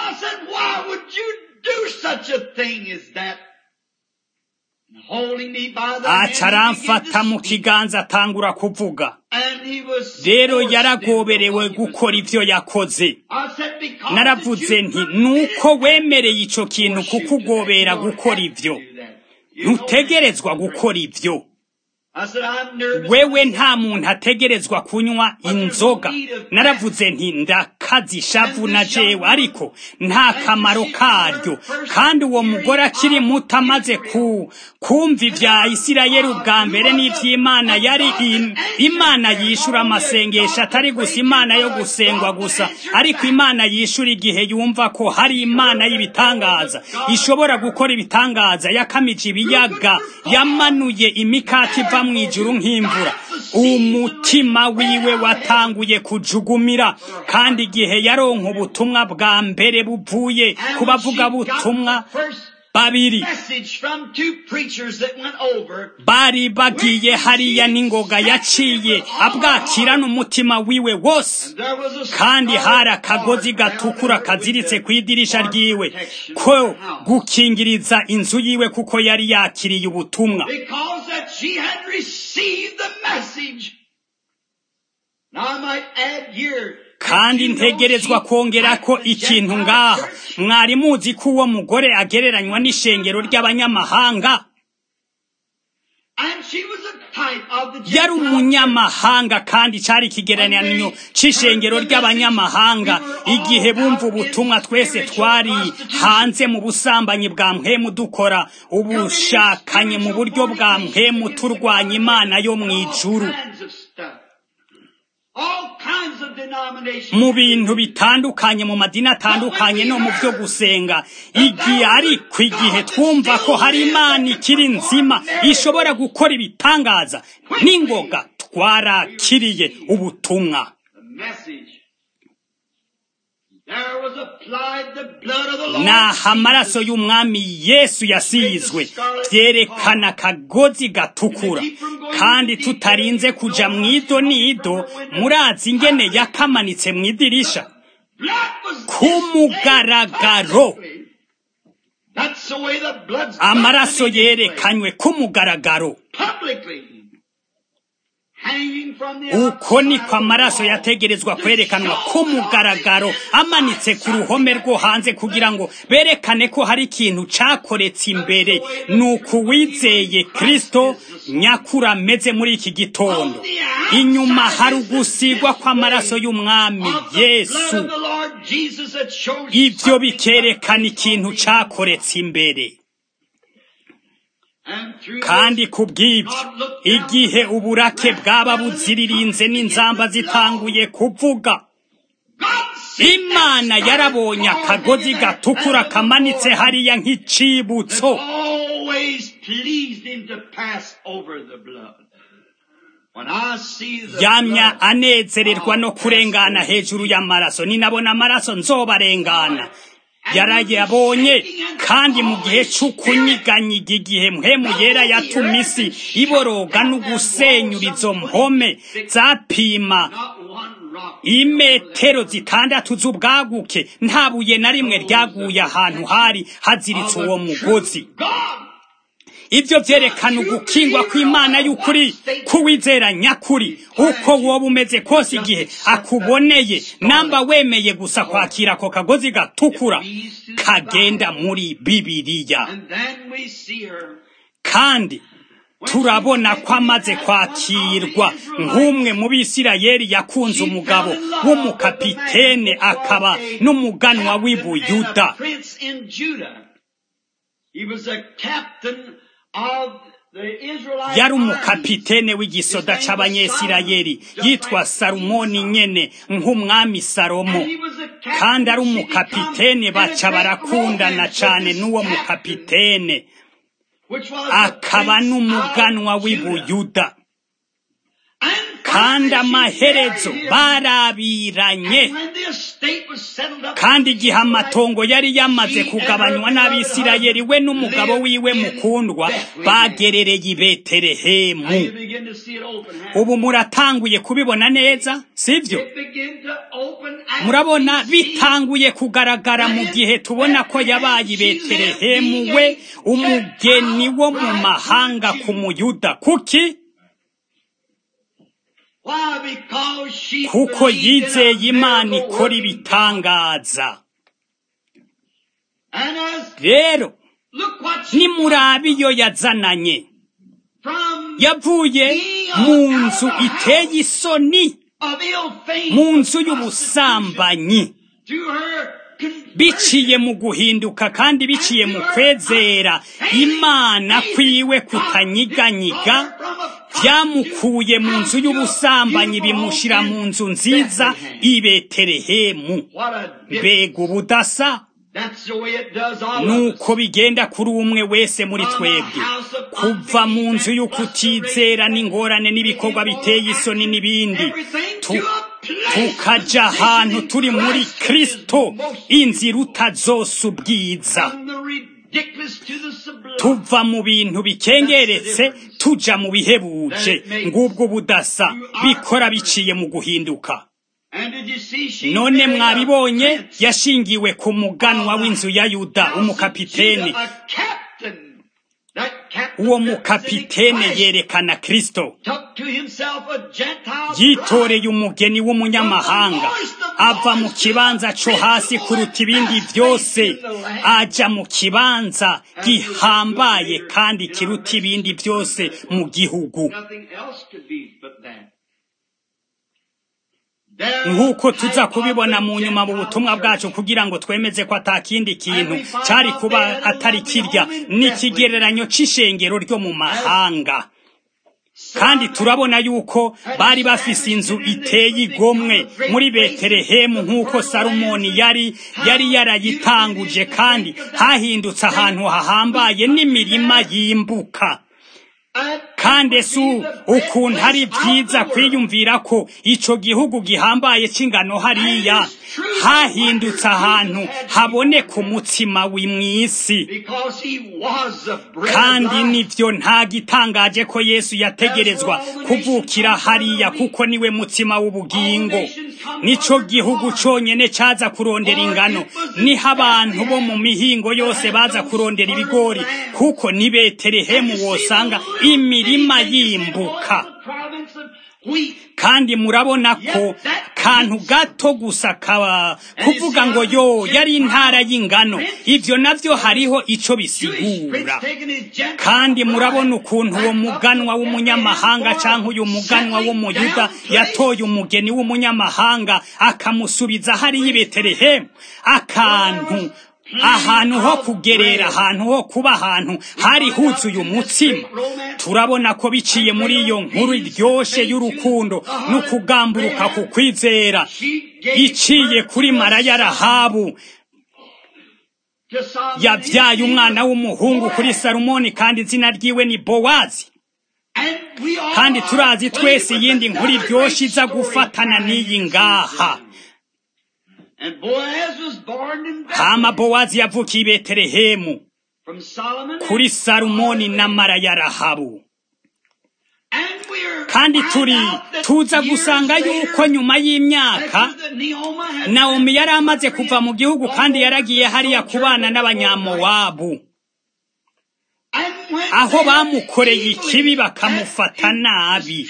aca aramfata mu kiganza atangura kuvuga rero yaragoberewe gukora ibyo yakoze naravuze nti nuko wemereye icyo kintu kuko ugobera gukora ibyo ntutegerezwa gukora ibyo wewe nta muntu ategerezwa kunywa inzoga naravuze nti ndakazi ishavu na jewe ariko nta kamaro karyo kandi uwo mugore akiri muto amaze ku kumva ibya isirayeli ubwa mbere n'iby'imana yari imana yishura amasengesho atari gusa imana yo gusengwa gusa ariko imana yishura igihe yumva ko hari imana y'ibitangaza ishobora gukora ibitangaza yakamije ibiyaga yamanuye imikati iva mu ijuru nk'imvura umutima wiwe watanguye kujugumira kandi igihe yaronka ubutumwa bwa mbere buvuye ku bavuga butumwa babiri bari bagiye hariya n'ingoga yaciye abwakirana umutima wiwe wose kandi hari akagozi gatukura kaziritse ku idirisha ryiwe ko gukingiriza inzu yiwe kuko yari yakiriye ubutumwa kandi ntegerezwa kongera ko ikintu ngaha mwari muzi ko uwo mugore agereranywa n'ishengero ry'abanyamahanga yari umunyamahanga kandi cyari ikigereranyo cy'ishengero ry'abanyamahanga igihe bumva ubutumwa twese twari hanze mu busambanyi bwa mpemu dukora ubushakanye mu buryo bwa mpemu turwanya imana yo mu ijuru denominations. mu bintu bitandukanye mu madini atandukanye no mu byo gusenga igihe ariko igihe twumva ko hari imana ikiri nzima ishobora gukora ibitangaza n'ingoga twarakiriye ubutumwa The message. There was applied the blood of the Lord. naho amaraso y'umwami yesu yasizwe byerekana akagozi gatukura kandi tutarinze kuja mu ido n'ido murazi ingene yakamanitse mu idirisha Blood was ku mugaragaro That's the way the blood's amaraso got to be displayed. yerekanywe ku mugaragaro publicly. Hanging from the uko niko outside amaraso wall. yategerezwa kwerekanwa ku mugaragaro amanitse ku ruhome rwo hanze kugira ngo berekane ko hari ikintu cakoretse imbere ni ukuwizeye kristo nyakuri ameze muri iki gitondo inyuma hari ugusigwa kw'amaraso y'umwami Of the yesu blood of the Lord Jesus that shows ivyo something bikerekana about ikintu something. cakoretse imbere And through kandi this, ku bw'ibyo igihe uburake bwaba buziririnze n'inzamba zitanguye kuvuga God sent imana that yarabonye scarlet akagozi cord gatukura and the kamanitse Lord hariya that nk'icibutso always pleased him to pass over the blood. When I see the yamya blood, anezererwa no kurengana hejuru y'amaraso ninabona amaraso nzobarengana yarayabonye kandi mu gihe c'ukunyiganyiga igihe mpemu yera yatuma isi iboroga n'ugusenyura izo mpome zapima not one rock imetero zitandatu z'ubwaguke nta buye na rimwe ryaguye ahantu hari haziritse uwo mugozi God ibyo byerekana ugukingwa kw'imana y'ukuri kuwizera nyakuri uko woba umeze kose igihe akuboneye namba wemeye gusa kwakira ako kagozi gatukura kagenda muri bibiliya and then we see her kandi turabona ko amaze kwakirwa nk'umwe mu bisirayeli yakunze umugabo w'umukapitene akaba n'umuganwa w'i buyuda Prince in Judah. He was a captain of the Israelite yari armies. umukapitene w'igisoda c'abanyesirayeli yitwa salumoni nyene nk'umwami salomo And he was a captain kandi ari she umukapitene become baca and a great barakundana romance cane with this n'uwo captain, mukapitene which was the akaba prince n'umuganwa of w'i Judah. buyuda And kandi finally she amaherezo married him. barabiranye And when the estate was settled up, kandi igihe amatongo yari yamaze kugabanywa n'abisirayeli we n'umugabo wiwe mukundwa bagerereye i Now you betelehemu begin to see it open. huh? ubu muratanguye kubibona neza sibyo It began to open as murabona we see bitanguye kugaragara mu gihe tubona ko yabaye i betelehemu we umugeni wo mu mahanga ku muyuda kuki Why? Because she kuko believed in a yizeye imana miracle ikora working ibitangaza And as rero look what she nimurabe iyo yazananye from yavuye mu nzu iteye isoni of ill fame mu nzu y'ubusambanyi to her conversion. biciye mu guhinduka kandi biciye mu kwezera imana kwiwe kutanyiganyiga byamukuye mu nzu y'ubusambanyi bimushyira mu nzu nziza i betelehemu What a difference. mbega ubudasa That's the way it does all of us. nuko bigenda kuri umwe wese muri twebwe kuva mu nzu y'ukutizera n'ingorane n'ibikorwa biteye isoni n'ibindi Tu- tukaja ahantu turi muri kristo inzira utazose ubwiza From the ridiculous to the sublime. tuva mu bintu bikengeretse tuja mu bihebuje ngubwo budasa bikora biciye mu guhinduka And did you see she none married a mwabibonye prince yashingiwe ku muganwa w'inzu ya yuda house of umukapitene Judah, a captain. That captain uwo representing mukapitene Christ yerekana kristo took to himself a Gentile yitoreye bride. umugeni w'umunyamahanga ava mu kibanza co hasi kuruta ibindi vyose aja mu kibanza gihambaye kandi kiruta ibindi vyose mu gihugu Nothing else could be but that. There nk'uko tuza type of kubibona the mu nyuma mu Gentile butumwa bwacu church. kugira ngo twemeze ko atakindi kintu cari kuba atari kirya n'ikigereranyo c'ishengero ryo mu mahanga kandi turabona yuko bari bafise inzu iteye igomwe muri betelehemu nk'uko salomoni yari yari yarayitanguje kandi hahindutse ahantu hahambaye n'imirima yimbuka kandi esu ukuntu ari byiza kwiyumvira ko ico gihugu gihambaye c'ingano hariya hahindutse ahantu haboneka umutsima w'imwisi kandi nivyo nta gitangaje ko yesu yategerezwa kuvukira hariya kuko niwe mutsima w'ubugingo nico gihugu conyene caza kurondera ingano niho abantu bo mu mihingo yose baza kurondera ibigori kuko ni betelehemu wosanga imirima yimbuka kandi murabona ko kantu gato gusa kaba kuvuga ngo yo yari intara y'ingano ivyo navyo hariho ico bisigura kandi murabona ukuntu uwo muganwa w'umunyamahanga canke uyu muganwa w'umuyuda yatoye umugeni w'umunyamahanga akamusubiza hariya i betelehemu akantu ahantu ho kugerera ahantu ho kuba ahantu hari huzuye umutsima turabona ko biciye muri iyo nkuru iryoshe y'urukundo n'ukugamburuka ku kwizera iciye kuri maraya rahabu yabyaye umwana w'umuhungu kuri salomoni kandi izina ryiwe ni bowazi kandi turazi twese iyindi nkuru iryoshe iza gufatana n'iyi ngaha hama bowazi yavukiye i betelehemu kuri salomoni na maraya rahabu kandi turi tuza gusanga yuko nyuma y'imyaka nawomi yari amaze kuva mu gihugu kandi yaragiye hariya kubana n'abanyamowabu aho bamukoreye ikibi bakamufata nabi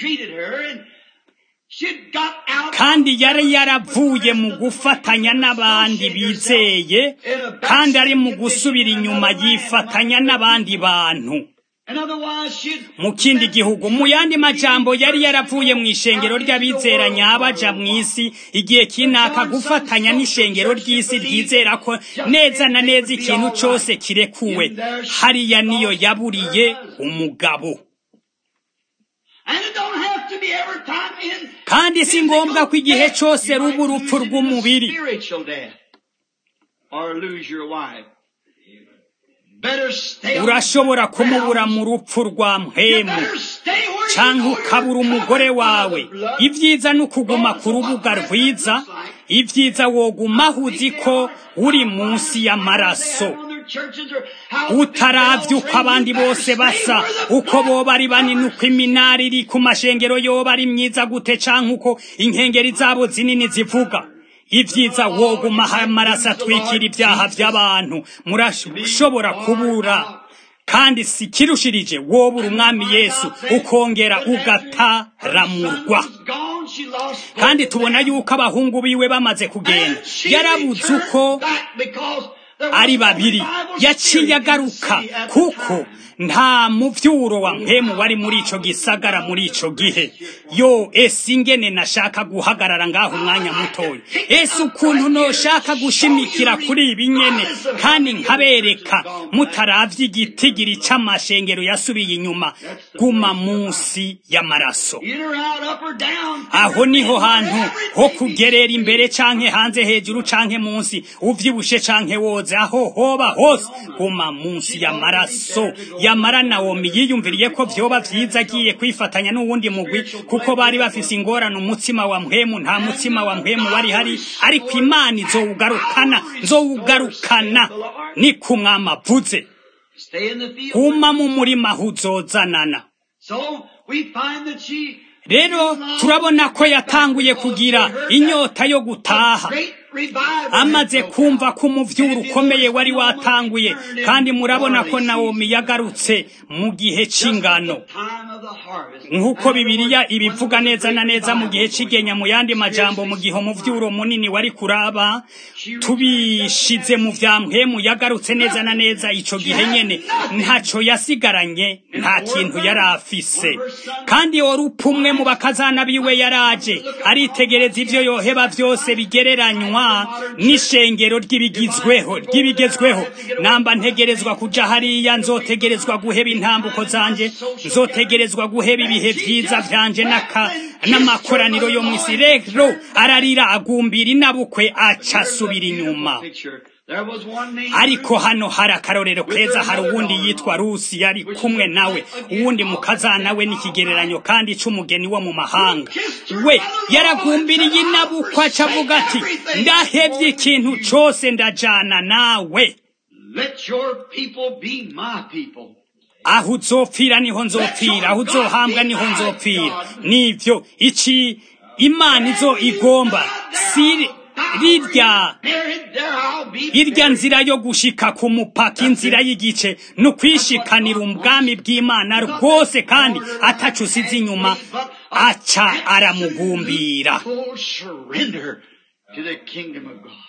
kandi yari yaravuye mu gufatanya n'abandi bizeye kandi ari mu gusubira inyuma yifatanya n'abandi bantu mu kindi gihugu mu yandi majambo yari yaravuye mu ishengero ry'abizera nyabaja mu isi igihe kinaka gufatanya n'ishengero ry'isi ryizera ko neza na neza ikintu cyose kirekuwe hariya niyo yaburiye umugabo kandi si ngombwa ko igihe cyose ruba urupfu rw'umubiri urashobora kumubura mu rupfu rwa mpemu cyangwa ukabura umugore wawe ibyiza ni ukuguma ku rubuga rwiza ibyiza wogumaho uzi ko uri munsi y'amaraso utaravye uko abandi bose basa uko boba ari banini uko iminara iri ku mashengero yoba ari myiza gute canke uko inkengeri zabo zinini zivuga ibyiza wogumaho amaraso atwikira ibyaha by'abantu murashobora kubura kandi si kirushirije wobura umwami yesu ukongera ugataramurwa kandi tubona yuko abahungu biwe bamaze kugenda yarabuze uko ari babiri yaciye agaruka kuko nta muvyuro wa mpemu wari muri ico gisagara muri ico gihe yo ese ingene nashaka guhagarara ngaho umwanya mutoya ese ukuntu noshaka gushimikira kuri ibi nyene kandi nkabereka mutaravye igitigiri c'amashengero yasubiye inyuma guma munsi y'amaraso aho niho hantu ho kugerera imbere canke hanze hejuru canke munsi uvyibushe canke woze aho hoba hose guma munsi y'amaraso yamara nawomi yiyumviriye ko vyoba vyiza agiye kwifatanya n'uwundi mugwi kuko bari bafise ingorane umutsima wa mpwemu nta mutsima wa mpwemu wari hari ariko imana izowugarukana nzowugarukana ni ku mwami avuze guma mu murima aho uzozanana rero turabona ko yatanguye kugira inyota yo gutaha amaze kumva ko umuvyuro ukomeye wari watanguye kandi murabona ko nawomi yagarutse mu gihe c'ingano nk'uko bibiliya ibivuga neza na neza mu gihe c'igenya mu yandi majambo mu gihe umuvyuro munini wari kuraba tubishize mu vya mpwemu yagarutse neza na neza ico gihe nyene ntaco yasigaranye nta kintu yari afise kandi orupfu umwe mu bakazana biwe yaraje aritegereza ivyo yoheba vyose bigereranywa hanyuma n'ishengero ry'ibigizweho ry'ibigezweho namba ntegerezwa kuja hariya nzotegerezwa guheba intambuko zanje nzotegerezwa guheba ibihe vyiza vyanje n'aka n'amakoraniro yo mw'isi rero ararira agumbira inabukwe aca asubira inyuma ariko hano hari akarorero keza hari uwundi yitwa rusi yari kumwe nawe uwundi mukazana we n'ikigereranyo kandi c'umugeni wo mu mahanga we yaragumbiriye inabukwa aca avuga ati ndahevye ikintu cose ndajana nawe Let your people be my people. aho uzopfira niho nzopfira aho uzohambwa niho nzopfira nivyo iki imana izo igomba si rirya Buried there I'll be irya nzira yo gushika ku mupaka inzira y'igice ni ukwishikanira ubwami bw'imana rwose kandi atacu usize inyuma aca aramugumbira full surrender to the kingdom of God.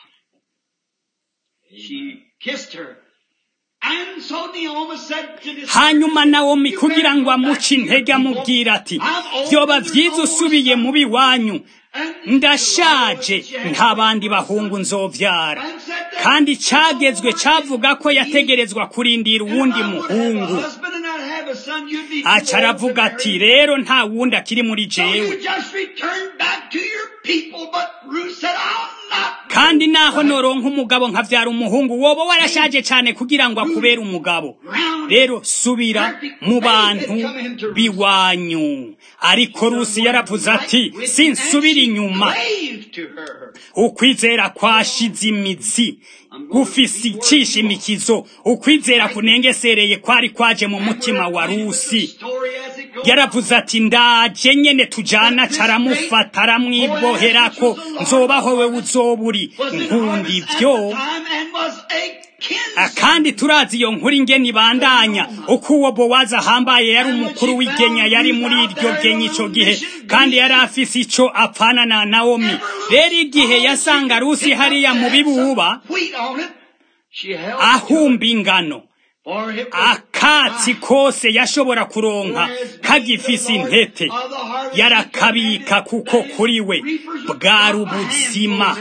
She kissed her. And so Naomi said to this hanyuma nawomi kugira ngo amuce intege amubwira ati vyoba vyiza usubiye mu biwanyu ndashaje nta bandi bahungu nzovyara kandi cagezwe cavuga ko yategerezwa kurindira uwundi muhungu husband and not have a son, you'd be aca aravuga ati rero nta wundi akiri muri So you jewe just return back to your people, but Ruth said, I'll not. kandi naho noronka umugabo nkavyara umuhungu woba warashaje cane kugira ngo akubere umugabo rero subira mu bantu biwanyu ariko rusi yaravuze ati sinsubira inyuma Slave to her. ukwizera kwashize imizi gufise icishimikizo ukwizera kunengesereye kwari kwaje mu mutima wa rusi Story as it goes. yaravuze ati ndaje nyene tujana caramufata aramwiboherako nzobaho we uzoburi Was in nkunda harvest at ivyo the time and was a Ah, kinsman. kandi turazi iyo nkuru ingene ibandanya uko uwo bowazi ahambaye yari umukuru w'igenya yari muri iryo genya ico gihe kandi yari afise ico apfana na nawomi rero igihe yasanga rusi hariya mu bibuba Wheat on it. She held ahumba ingano for it was akatsi kose yashobora kuronka kagifise intete yarakabika kuko kuri we bwari ubuzima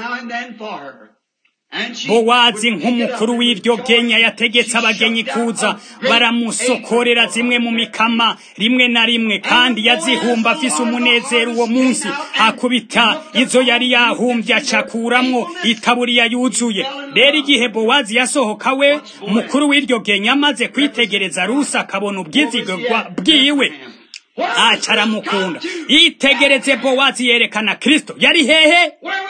bowazi nk'umukuru w'iryo genya yategetse abagenyi kuza baramusokorera zimwe mu mikama rimwe na rimwe kandi yazihumba afise umunezero uwo munsi akubita izo yari yahumbye acakuramwo itaburiya yuzuye rero igihe bowazi yasohoka we mukuru w'iryo genya amaze kwitegereza rusi akabona ubwizigwa bwiwe aca aramukunda yitegereze bowazi yerekana kristo yari hehe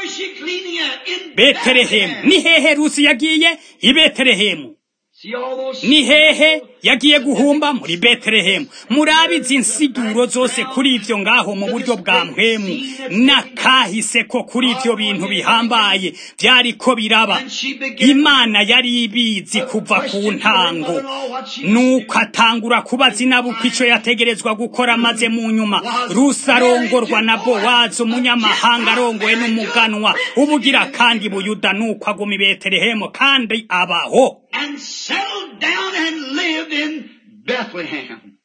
betelehemu ni hehe rusi yagiye i betelehemu ni hehe yagiye guhumba muri betelehemu murabizi insiguro zose kuri ivyo ngaho mu buryo bwa mpwemu n'akahise ko kuri ivyo bintu bihambaye vyariko biraba imana yari ibizi kuva ku ntango nuko atangura kubaza inabuko ico yategerezwa gukora maze mu nyuma rusi arongorwa na bowazi umunyamahanga arongowe n'umuganwa ubugira kandi buyuda nuko aguma i betelehemu kandi abaho and settled down and lived in Bethlehem.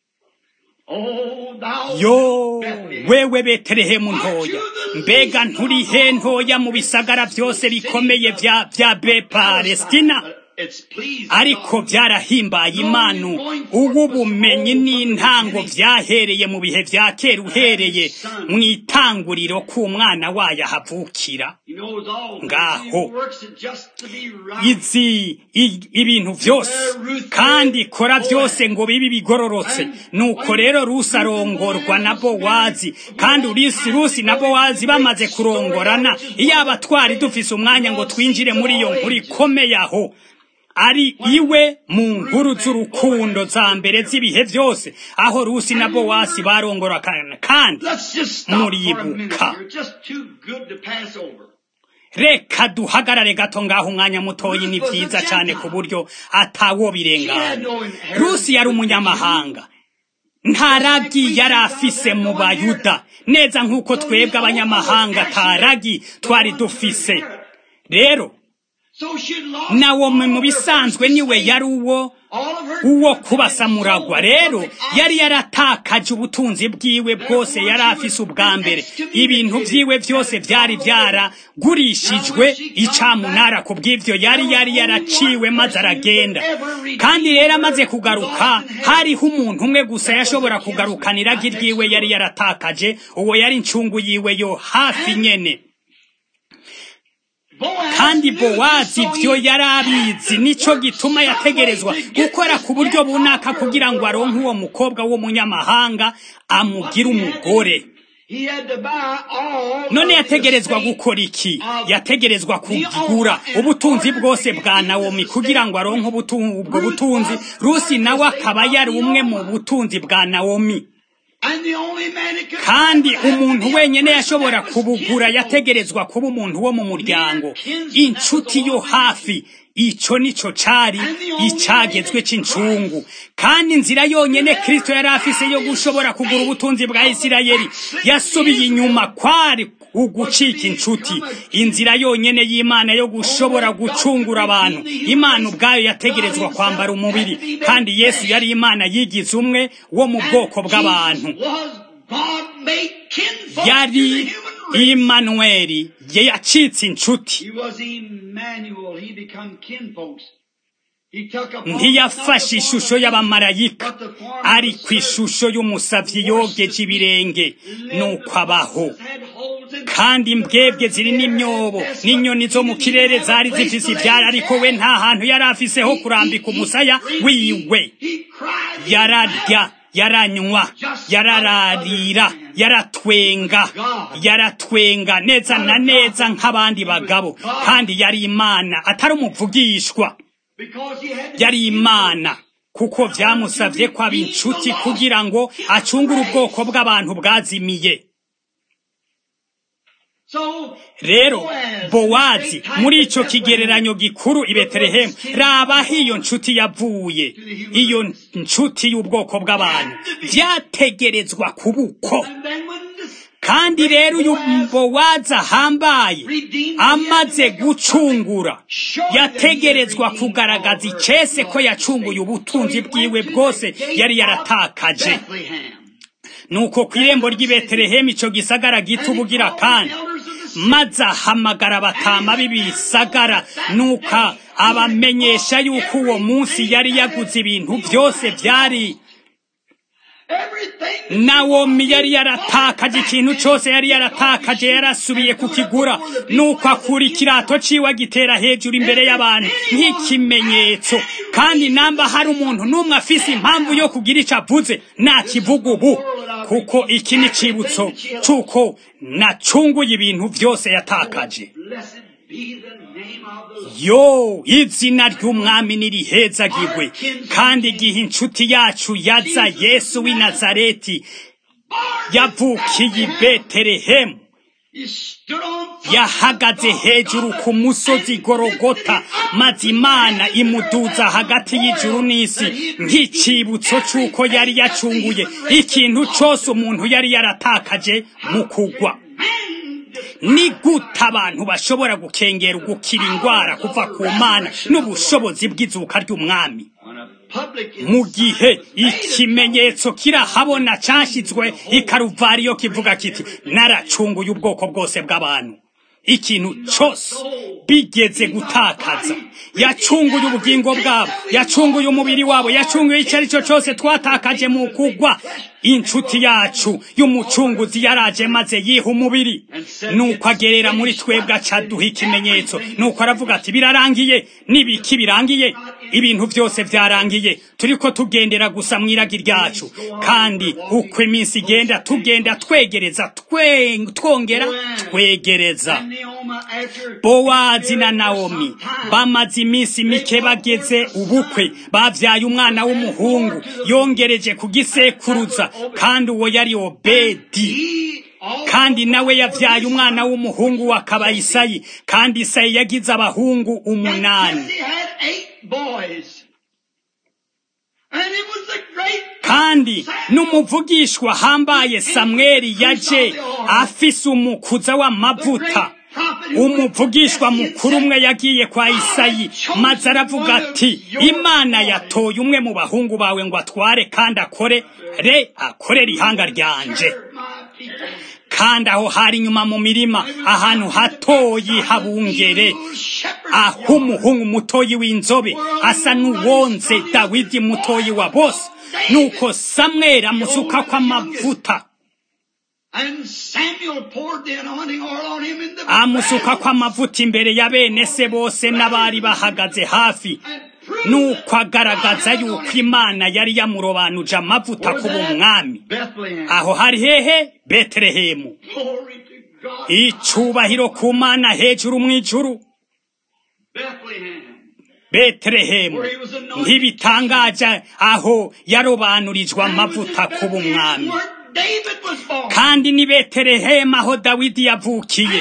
Oh, thou yo Bethlehem. wewe betelehemu ntoya mbega nturihe ntoya mu bisagara vyose bikomeye vya vya be palestina It's pleased ariko God. vyarahimbaye imana ubu bumenyi n'intango vyahereye mu bihe vya kera uhereye mu itanguriro k'umwana wayo ahavukira He knows all things. Ngaho. He works it just to be right. izi i- ibintu vyose kandi ikora vyose ngo bibe bigororotse nuko rero rusi arongorwa na bowazi kandi urisi rusi na bowazi bamaze kurongorana iyaba twari dufise umwanya ngo twinjire muri iyo nkuru ikomeye aho ari iwe mu nkuru z'urukundo za mbere z'ibihe vyose aho rusi na bowazi barongorana kandi Let's just stop for a minute. muribuka You're just too good to pass over. reka duhagarare gato ngaho umwanya mutoyi ni vyiza cane ku buryo atawo birengana rusi yari umunyamahanga nta ragi yari afise mu bayuda neza nk'uko twebwe abanyamahanga ata ragi twari dufise rero nawomi mu bisanzwe niwe yari uwo uwo kubasamuragwa rero yari yaratakaje ubutunzi bwiwe bwose yari afise ubwa mbere ibintu byiwe byose byari byaragurishijwe icamunara ku bw'ivyo yari yari yaraciwe maze aragenda kandi rero amaze kugaruka hariho umuntu umwe gusa yashobora kugarukana iragi ryiwe yari yaratakaje uwo yari incungu yiwe yo hafi nyene kandi bowazi ibyo yari abizi nicyo gituma yategerezwa gukora ku buryo bunaka kugira ngo aronke uwo mukobwa w'umunyamahanga amugire umugore none yategerezwa gukora iki yategerezwa kugura ubutunzi bwose bwa nawomi kugira ngo aronke ubwo butunzi rusi nawe akaba yari umwe mu butunzi bwa nawomi kandi umuntu wenyine yashobora kubugura yategerezwa kuba umuntu wo mu muryango inshuti yo hafi icyo nicyo cari icyagezwe cy'incungu kandi inzira yonyine kirisito yari afise yo gushobora kugura ubutunzi bwa isirayeli yasubiye inyuma kwari ugucika inshuti inzira yonyine y'imana yo gushobora gucungura abantu imana ubwayo yategerezwa kwambara umubiri kandi yesu yari imana yigize umwe wo mu bwoko bw'abantu yari imanuweli yacitse inshuti ntiyafashe ishusho y'abamarayika ari ku ishusho y'umusavyi yogeje ibirenge nuko abaho kandi imbwebwe ziri n'imyobo n'inyoni zo mu kirere zari zifise ivyara ariko we nta hantu yari afiseho kurambika umusaya wiwe yararya yaranywa yarararira yaratwenga yaratwenga neza na neza nk'abandi bagabo kandi yari imana atari umuvugishwa yari imana kuko byamusabye ko aba inshuti kugira ngo acungure ubwoko bw'abantu bwazimiye rero bowazi muri icyo kigereranyo gikuru i betelehemu rabaho iyo nshuti yavuye iyo nshuti y'ubwoko bw'abantu byategerezwa kuba uko kandi rero uyu bowazi ahambaye amaze gucungura yategerezwa kugaragaza icese ko yacunguye ubutunzi bwiwe bwose yari yaratakaje nuko ku irembo ry'i betelehemu icyo gisagara gito ubugira kandi maze ahamagara abatama b'ibisagara nuko abamenyesha yuko uwo munsi yari yaguze ibintu byose byari nawomi yari yaratakaje ikintu cyose yari yaratakaje yarasubiye kukigura nuko akura ikirato ciwe agitera hejuru imbere y'abantu nk'ikimenyetso kandi namba hari umuntu n'umwe afise impamvu yo kugira icyo avuze nakivuga ubu kuko iki ni icibutso cy'uko nacunguye ibintu byose yatakaje yo izina ry'umwami nirihezagirwe kandi igihe inshuti yacu yaza yesu w'i nazareti yavukiye i betelehemu yahagaze hejuru ku musozi gorogota maze imana imuduza hagati y'ijuru n'isi nk'icibutso cy'uko yari yacunguye ikintu cyose umuntu yari yaratakaje mu kugwa ni gute abantu bashobora gukengera ugukira indwara kuva ku mana n'ubushobozi bw'izuka ry'umwami mu gihe ikimenyetso kirahabona cyashyizwe ikaruvariyo kivuga kiti naracunguye ubwoko bwose bw'abantu ikintu cyose bigeze gutakaza yacunguye ubugingo bwabo yacunguye umubiri wabo yacunguye icyo ari cyo cyose twatakaje mu kugwa inshuti yacu y'umucunguzi yaraje maze yiha umubiri nuko agerera muri twebwe acaduha ikimenyetso nuko aravuga ati birarangiye n'ibiki birangiye ibintu byose byarangiye turiko tugendera gusa mu iragi ryacu kandi uko iminsi igenda tugenda twegereza twongera twegereza bowazi na nawomi bamaze iminsi mike bageze ubukwe babyaye umwana w'umuhungu yongereje kugisekuruza kandi uwo yari obedi kandi nawe yabyaye umwana w'umuhungu wa kabayisayi kandi isayi yagize abahungu umunani kandi n'umuvugishwa hambaye samweli yaje afise umukuza w'amavuta umuvugishwa mukuru umwe yagiye kwa isayi maze aravuga ati imana yatoye umwe mu bahungu bawe ngo atware kandi akore re akorera ihanga ryanje kandi aho hari inyuma mu mirima ahantu hatoyi habungere aho umuhungu mutoyi w'inzobe asa n'uwonze dawidi mutoyi wa bose nuko samweli amusuka kw'amavuta amusuka kw'amavuta imbere ya bene se bose n'abari bahagaze hafi nuko agaragaza yuko imana yari yamurobanuje amavuta kuba umwami aho hari hehe betelehemu icubahiro ku mana hejuru mu ijuru betelehemu ntibitangaje aho yarobanurijwe amavuta kuba umwami kandi ni betelehemu aho dawidi yavukiye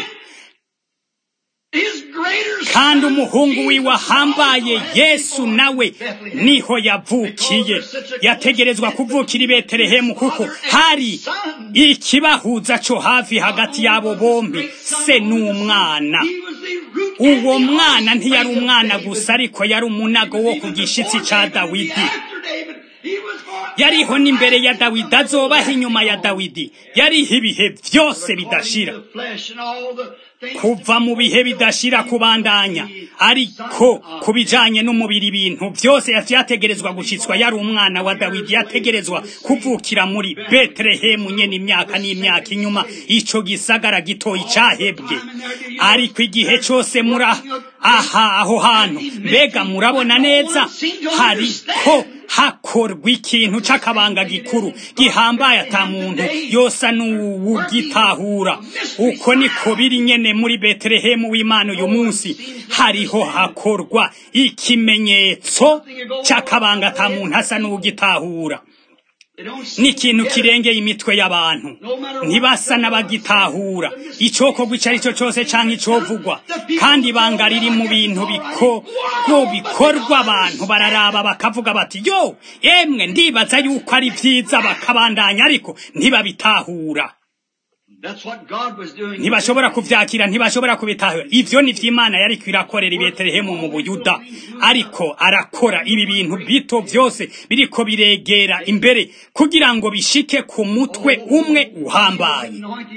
kandi umuhungu wiwe ahambaye yesu nawe niho yavukiye yategerezwa kuvukira i betelehemu kuko hari ikibahuza cyo hafi hagati y'abo bombi se n'umwana uwo mwana ntiyari umwana gusa ariko yari umunago wo ku gishitsi cya dawidi yariho n'imbere ya dawidi azobaho inyuma ya dawidi yariho ibihe byose bidashira kuva mu bihe bidashira kubandanya ariko ku bijanye n'umubiri ibintu byose yategerezwa gushitswa yari umwana wa dawidi yategerezwa kuvukira muri betelehemu nyene imyaka n'imyaka inyuma ico gisagara gitoyi cahebwe ariko igihe cose muri aha aho hantu mbega murabona neza hariko hakorwa ikintu c'akabanga gikuru gihambaye ata muntu yosa n'uwugitahura uko niko biri nyene muri betelehemu w'imana uyu munsi hariho hakorwa ikimenyetso c'akabanga ata muntu asa n'uwugitahura ni ikintu kirengeye imitwe y'abantu ntibasa n'abagitahura icokorwa icyo ari cyo cyose cyangwa icovugwa kandi ibanga riri mu bintu bikorwa abantu bararaba bakavuga bati yo yemwe ndibaza yuko ari byiza bakabandanya ariko ntibabitahura ntibashobora kubyakira ntibashobora kubitahura ibyo ni by'imana yari kwirakorera i betelehemu mu buyuda ariko arakora ibi bintu bito byose biriko biregera imbere kugira ngo bishike ku mutwe umwe uhambaye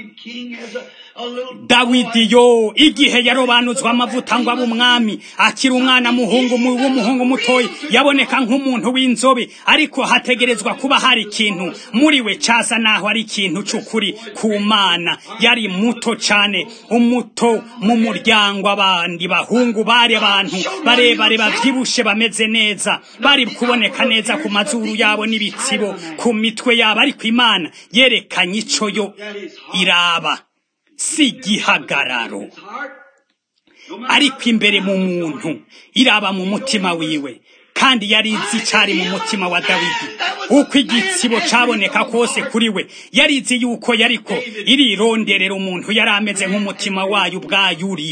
dawidi yo igihe yarobanuzwa amavuta ngo abe umwami akiri umwana muhungu w'umuhungu mutoya yaboneka nk'umuntu w'inzobe ariko hategerezwa kuba hari ikintu muri we casa naho ari ikintu c'ukuri ku mana yari muto cane umuto mu muryango abandi bahungu bari abantu barebare bavyibushe bameze neza bari kuboneka neza ku mazuru yabo n'ibitsibo ku mitwe yabo ariko imana yerekanye ico yo iraba si igihagararo ariko imbere mu muntu iraba mu mutima wiwe kandi yari izi cyari mu mutima wa dawidi uko igitsibo caboneka kose kuri we yari izi yuko yariko irironderera umuntu yari ameze nk'umutima wayo ubwayo uri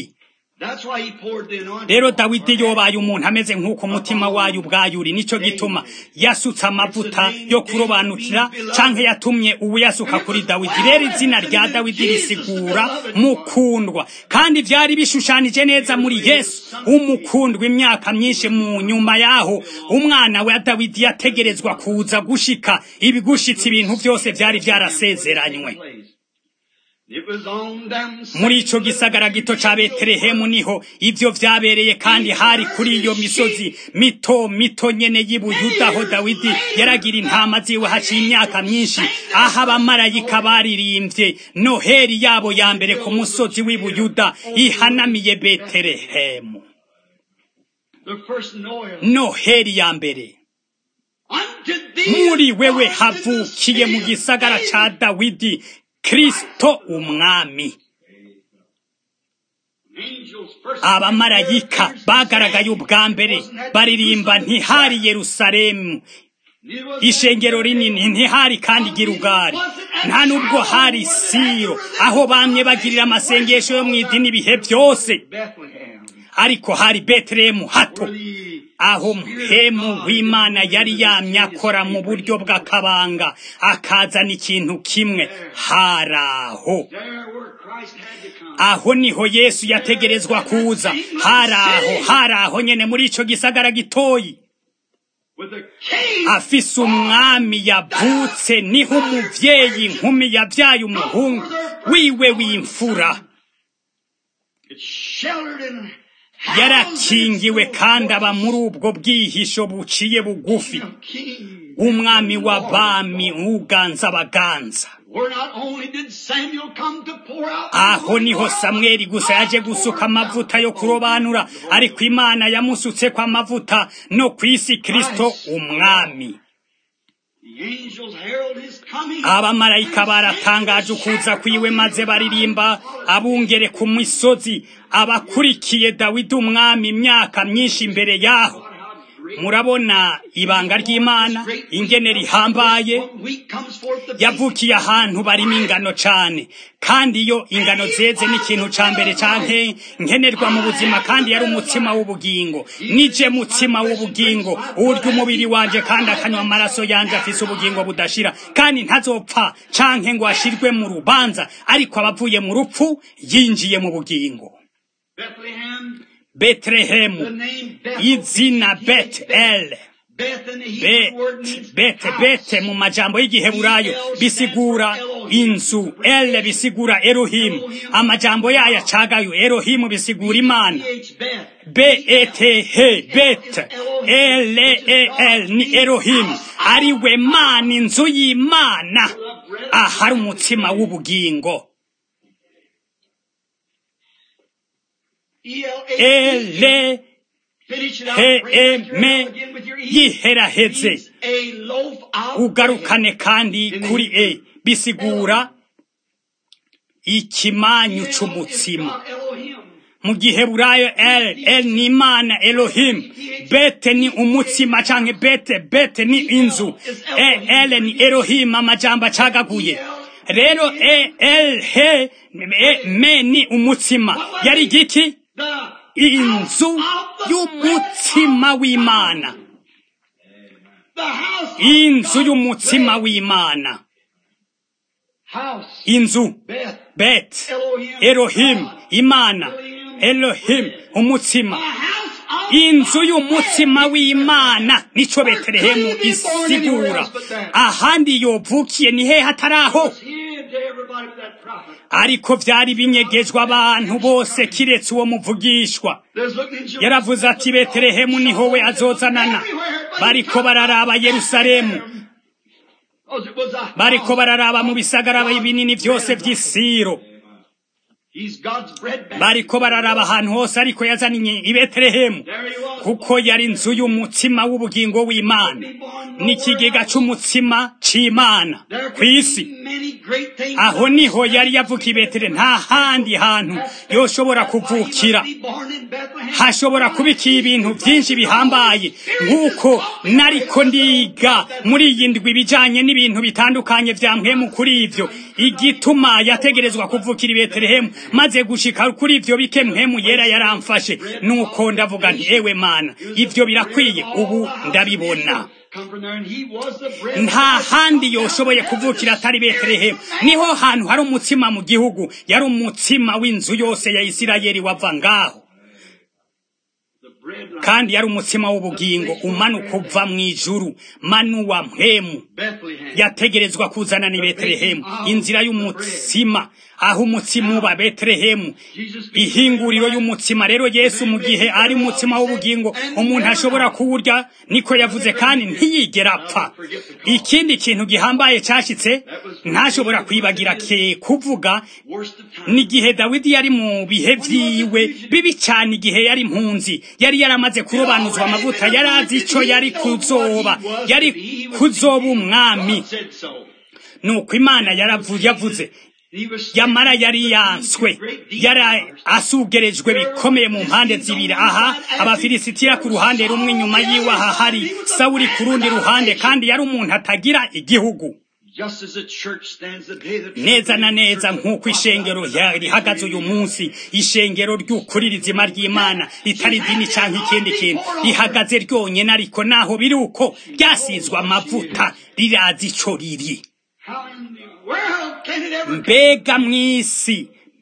rero dawidi yobaye umuntu ameze nk'uko umutima wayo ubwayo uri nicyo gituma yasutse amavuta yo kurobanukira canke yatumye uwuyasuka kuri dawidi rero izina rya dawidi risigura mukundwa kandi vyari bishushanije neza muri yesu umukundwa imyaka myinshi mu nyuma yaho umwana wa dawidi yategerezwa kuza gushika ibigushitse ibintu byose vyari vyarasezeranywe muri ico gisagara gito ca betelehemu niho ivyo vyabereye kandi hari kuri iyo misozi mito mito nyene y'ibuyuda aho dawidi yaragira intama ziwe haciye imyaka myinshi aho abamarayika baririmbye noheri yabo ya mbere ku musozi w'ibuyuda ihanamiye betelehemu noheri ya mbere muri wewe havukiye mu gisagara ca dawidi kristo umwami abamarayika bagaragaye ubwa mbere baririmba ntihari yerusalemu ishengero rinini ntihari kandi girugari nta nubwo hari siro aho bamwe bagirira amasengesho yo mu idini ibihe byose ariko hari betelehemu hato aho mpemu w'imana yari yamye akora mu buryo bw'akabanga akazana ikintu kimwe haraho Christ had to come. aho niho yesu yategerezwa kuza hari aho hari aho nyene muri ico gisagara gitoyi With a king. afise umwami yavutse niho umuvyeyi inkumi yavyaye umuhungu wiwe w'imfura It's sheltered in yarakingiwe kandi aba muri ubwo bwihisho buciye bugufi king. umwami w'abami uganza abaganza Where not only did Samuel come to pour out aho niho samweli gusa yaje gusuka amavuta yo kurobanura ariko imana yamusutse ko amavuta no ku isi kristo umwami the angels herald his coming. abamarayika baratangaje ukuza kwiwe maze baririmba abungere ku misozi abakurikiye dawidi umwami imyaka myinshi imbere yaho murabona ibanga ry'imana ingene rihambaye One week comes forth the yavukiye ahantu barimo ingano cane kandi iyo ingano zeze ni ikintu ca mbere canke nkenerwa mu buzima kandi yari umutsima w'ubugingo nije mutsima w'ubugingo urya umubiri wanje kandi akanywa amaraso yanje afise ubugingo budashira kandi ntazopfa canke ngo ashirwe mu rubanza ariko abavuye mu rupfu yinjiye mu bugingo Bethlehem, the betelehemu name Bethel. izina betel Beth in the Hebrew Bet, word means bete house. bete mu majambo y'igiheburayo bisigura inzu ele bisigura erohimu amajambo yayo acagayo erohimu bisigura imana PH Beth. b-e-t-h bet l-e-l ni erohimu ari we mana inzu y'imana ahari umutsima w'ubugingo E-L-A-T-E. ele Finish it out. he Bring that e here me out again with your E. yiheraheze Means a loaf of ugarukane bread. kandi kuri e bisigura ikimanyu El is c'umutsima God, Elohim. mu giheburayo el el ni imana elohim bete ni umutsima canke bete bete ni inzu e el ni elohim amajambo acagaguye rero e el he e, me ni umutsima yari giki The inzu y'umutsima w'imana The house. of inzu God. y'umutsima w'imana House. inzu Beth. bet Elohim. elohim God. imana elohim umutsima A house of inzu y'umutsima w'imana nico betelehemu isigura ahandi yovukiye ni hehe hatari aho was hid to everybody but that prophet. ariko vyari binyegejwe abantu bose kiretse uwo muvugishwa There's looking in Jerusalem. yaravuze ati betelehemu niho we azozanana bariko bararaba yerusalemu Oh, it was a bariko house. bararaba mu bisagara binini vyose vy'isiro He's God's bread basket. bariko bararaba ahantu hose ariko yazaniye i betelehemu There he was. kuko yari inzu y'umutsima w'ubugingo w'imana n'ikigega c'umutsima c'imana There ku could isi be many great things. aho niho yari yavuka i betele nta handi hantu yoshobora kuvukira Be born in Bethlehem. hashobora kubikiye ibintu byinshi bihambaye nk'uko nariko ndiga muri iyi ndwi ibijanye n'ibintu bitandukanye vya mpwemu kuri ivyo igituma yategerezwa kuvukira i betelehemu maze gushika kuri ivyo bike mpwemu yera yaramfashe nuko ndavuga nti ewe mana ivyo birakwiye ubu ndabibona Come from there, and he was the bread nta handi yoshoboye kuvukira atari betelehemu niho hantu hari umutsima mu gihugu yari umutsima w'inzu yose ya isirayeli wava ngaho the bread line. kandi yari umutsima w'ubugingo umanuka uva mu ijuru manu wa mpwemu Bethlehem. yategerezwa kuzana ni betelehemu inzira y'umutsima aho umutsima uba betelehemu ihinguriro y'umutsima rero yesu mu gihe ari umutsima w'ubugingo umuntu ashobora kuwurya niko yavuze kandi ntiyigera apfa ikindi kintu gihambaye cyashitse ntashobora kwibagira ke kuvuga Worst of times. n'igihe dawidi yari mu bihe vyiwe bibi cyane igihe yari impunzi yari yaramaze kurobanuzwa amavuta yari azi ico yari kuzoba yari kuzoba umwami God said so. nuko imana yaravu- yavuze He was yamara yari yanswe yari asugerejwe bikomeye mu mpande zibiri aha abafilisitiya ku ruhande rumwe inyuma yiwe aha hari sawuri ku rundi ruhande kandi yari umuntu atagira igihugu just as the church stands the day that neza na neza nk'uko ishengero ya- rihagaze uyu munsi ishengero ry'ukuri rizima ry'imana ritari idini cyangwa ikindi kintu rihagaze ryonyine ariko naho biri uko ryasizwe amavuta rirazi ico riri How in the world can it ever mbega mw'isi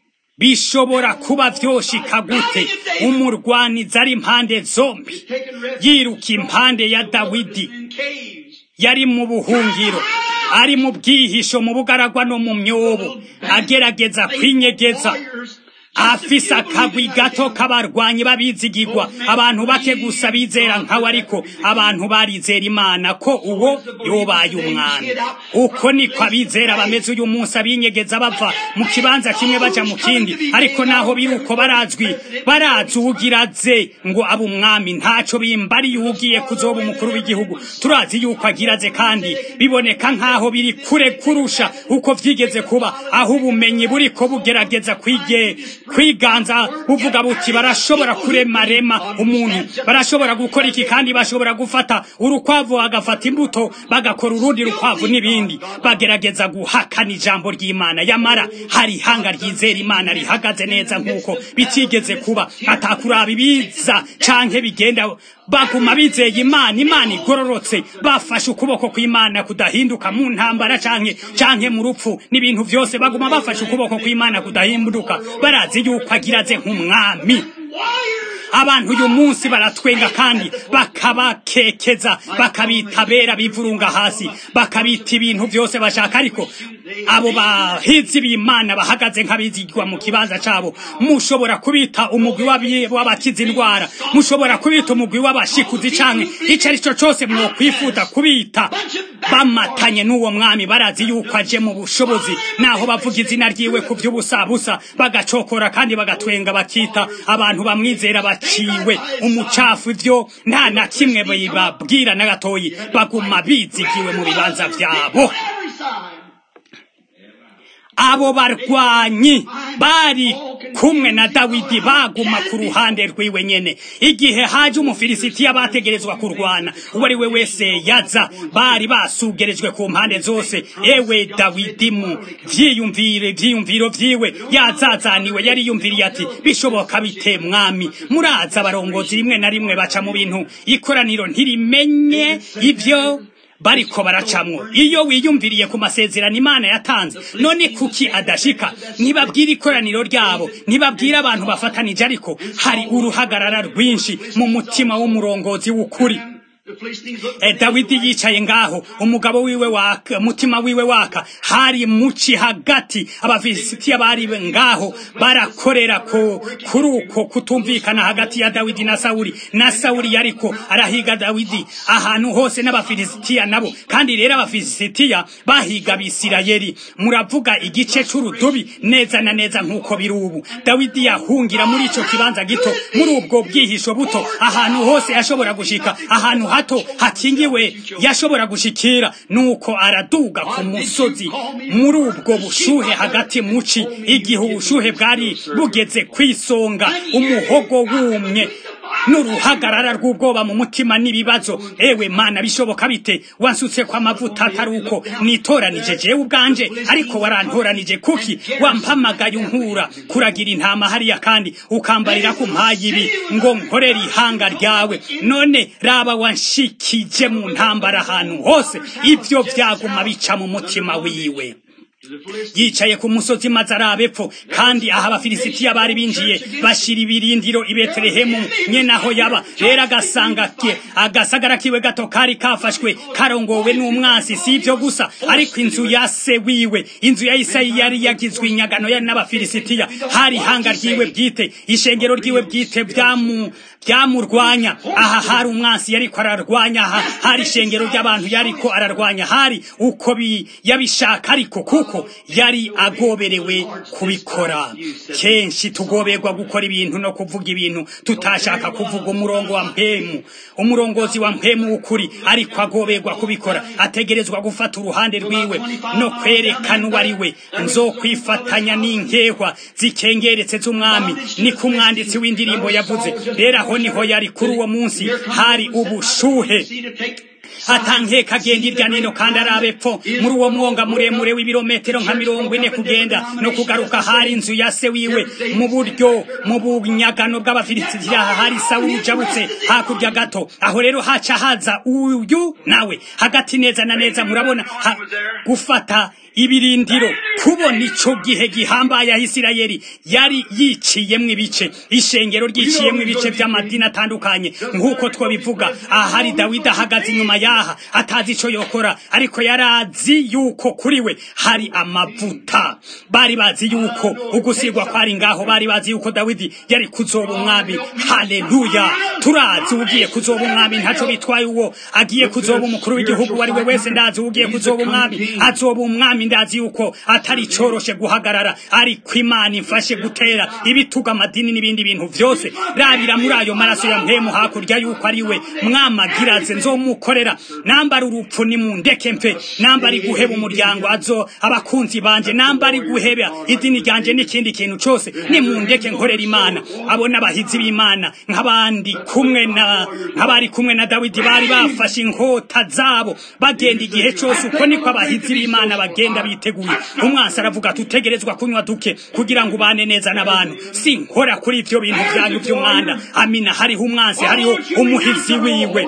bishobora kuba vyoshika gute umurwanizi ari impande zombi yiruka impande ya dawidi yari mu buhungiro ari mu bwihisho mu bugaragwa no mu myobo agerageza kwinyegeza afise akagwi gato k'abarwanyi babizigirwa abantu bake gusa bizera nkawe ariko abantu barizera imana ko uwo yobaye umwami uko niko abizera bameze uyu munsi abinyegeza bava mu kibanza kimwe baja mu kindi ariko naho biri uko barazwi barazi uwugiraze ngo abe umwami ntaco bimbariye uwugiye kuzoba umukuru w'igihugu turazi yuko agiraze kandi biboneka nkaho biri kure kurusha uko vyigeze kuba aho ubumenyi buriko bugerageza kwige kwiganza buvuga buti barashobora kuremarema umuntu barashobora gukora iki kandi bashobora gufata urukwavu bagafata imbuto bagakora urundi rukwavu n'ibindi bagerageza guhakana ijambo ry'imana yamara hari ihanga ryizera imana rihagaze neza nk'uko bitigeze kuba atakuraba ibiza canke bigenda baguma bizeye imana imana igororotse bafashe ukuboko kw'imana kudahinduka mu ntambara canke canke mu rupfu n'ibintu vyose baguma bafashe ukuboko kw'imana kudahinduka barazi yuko agiraze nk'umwami abantu uyu munsi baratwenga kandi bakabakekeza bakabita bera bivurunga hasi bakabita ibintu byose bashaka ariko abo bahizi b'imana bahagaze nk'abizigwa mu kibanza cabo mushobora kubita umugwi w'abakiza indwara mushobora kubita umugwi w'abashikuzi canke ico ari cyo cose mwokwifuza kubita bamatanye n'uwo mwami barazi yuko aje mu bushobozi naho bavuga izina ryiwe ku vy'ubusabusa bagacokora kandi bagatwenga bakita abantu bamwizera baciwe umucafu ivyo nta na kimwe bibabwira na gatoyi baguma bizigiwe mu bibanza vyabo abo barwanyi bari kumwe na dawidi baguma ku ruhande rwiwe nyene igihe haje umufilisitiya bategerezwa kurwana uwo ari we wese yaza bari basugerejwe ku mpande zose ewe dawidi mu vyiyumvire vyiyumviro vyiwe yazazaniwe yari yumviriye ati bishoboka bite mwami muraza abarongozi rimwe na rimwe baca mu bintu ikoraniro ntirimenye ivyo bariko baracamwo iyo wiyumviriye ku masezerano imana yatanze none kuki adashika ntibabwira ikoraniro ryabo ntibabwira abantu bafatanije ariko hari uruhagarara rwinshi mu mutima w'umurongozi w'ukuri E, dawidi yicaye ngaho umugabo wiwe waka mutima wiwe waka hari muci hagati abafilisitiya bari ngaho barakorera ko kuri uko kutumvikana hagati ya dawidi na sawuli na sawuli yariko arahiga dawidi ahantu hose n'abafilisitiya nabo kandi rero abafilisitiya bahiga abisirayeli muravuga igice c'urudubi neza na neza nk'uko biri ubu dawidi yahungira muri ico kibanza gito muri ubwo bwihisho buto ahantu hose yashobora gushika ahantu hato hakingiwe yashobora gushikira nuko araduga ku musozi muri ubwo bushuhe hagati muci igihe ubushuhe bwari bugeze kwisonga umuhogo wumye n'uruhagarara rw'ubwoba mu mutima n'ibibazo ewe mana bishoboka bite wansutse kwa mavuta atari uko nitoranije jewe ubwanje ariko warantoranije kuki wampamagaye unkura kuragira intama hariya kandi ukambarira ku mpayi ibi ngo nkorere ihanga ryawe none raba wanshikije mu ntambara ahantu hose ibyo byaguma bica mu mutima wiwe yicaye ku musozi maze araba epfo kandi aha abafilisitiya bari binjiye bashira ibirindiro i betelehemu nyene aho yaba rero agasanga ke agasagara kiwe gato kari kafashwe karongowe n'umwansi si ivyo gusa ariko inzu ya se wiwe inzu ya isayi yari yagizwe inyagano yari n'abafilisitiya hari ihanga ryiwe bwite ishengero ryiwe bwite byamu byamurwanya aha hari umwansi yariko ararwanya aha hari ishengero ry'abantu yariko ararwanya hari uko bi yabishaka ariko kuko yari agoberewe kubikora kenshi tugoberwa gukora ibintu no kuvuga ibintu tutashaka kuvuga umurongo wa mpemu umurongozi wa mpemu w'ukuri ariko agoberwa kubikora ategerezwa gufata uruhande rwiwe no kwerekana uwo ari we nzokwifatanya n'inkehwa zikengeretse z'umwami niko umwanditsi w'indirimbo yavuze rero aho niho yari kuri uwo munsi hari ubushuhe atankeka agenda irya nino kandi arabe epfo muri uwo mwonga muremure w'ibirometero nka mirongo ine kugenda no kugaruka hari inzu ya se wiwe mu buryo mu bunyagano bw'abafilisitiya hari sawuli ujabutse hakurya gato aho rero haca haza uyu nawe hagati neza na neza murabona ha, gufata ibirindiro kubona ico gihe gihambaye Isirayeli yari yiciyemwo ibice ishengero ryiciyemwo ibice by'amadini atandukanye nk'uko twabivuga aha hari Dawidi ahagaze inyuma yaha atazi ico yokora ariko yarazi yuko kuri we hari amavuta bari bazi yuko ugusigwa kwari ngaho bari bazi yuko Dawidi yari kuzoba umwami haleluya turazi ugiye kuzoba umwami ntaco bitwaye uwo agiye kuzoba umukuru w'igihugu wari we wese ndazi ugiye kuzoba umwami azoba umwami ndazi yuko atari coroshe guhagarara ariko imana imfashe gutera ibituga amadini n'ibindi bintu vyose rabira muri ayo maraso ya mpemu hakurya yuko ari we mwamagiraze nzomukorera nambara urupfu ni mundeke mfe nambara guheba umuryango azo abakunzi banje nambara guheba idini ryanje n'ikindi kintu cose ni mundeke nkorera imana abo n'abahizi b'imana nk'abandi kumwe na nk'abari kumwe na dawidi bari bafashe inkota zabo bagenda igihe cose uko niko abahizi b'imana bagenda biteguye umwansi aravuga tutegerezwa kunywa duke kugira ngo ubane neza n'abantu sinkora kuri ivyo bintu vyanyu vy'umwanda amina hariho umwansi hariho umuhizi wiwe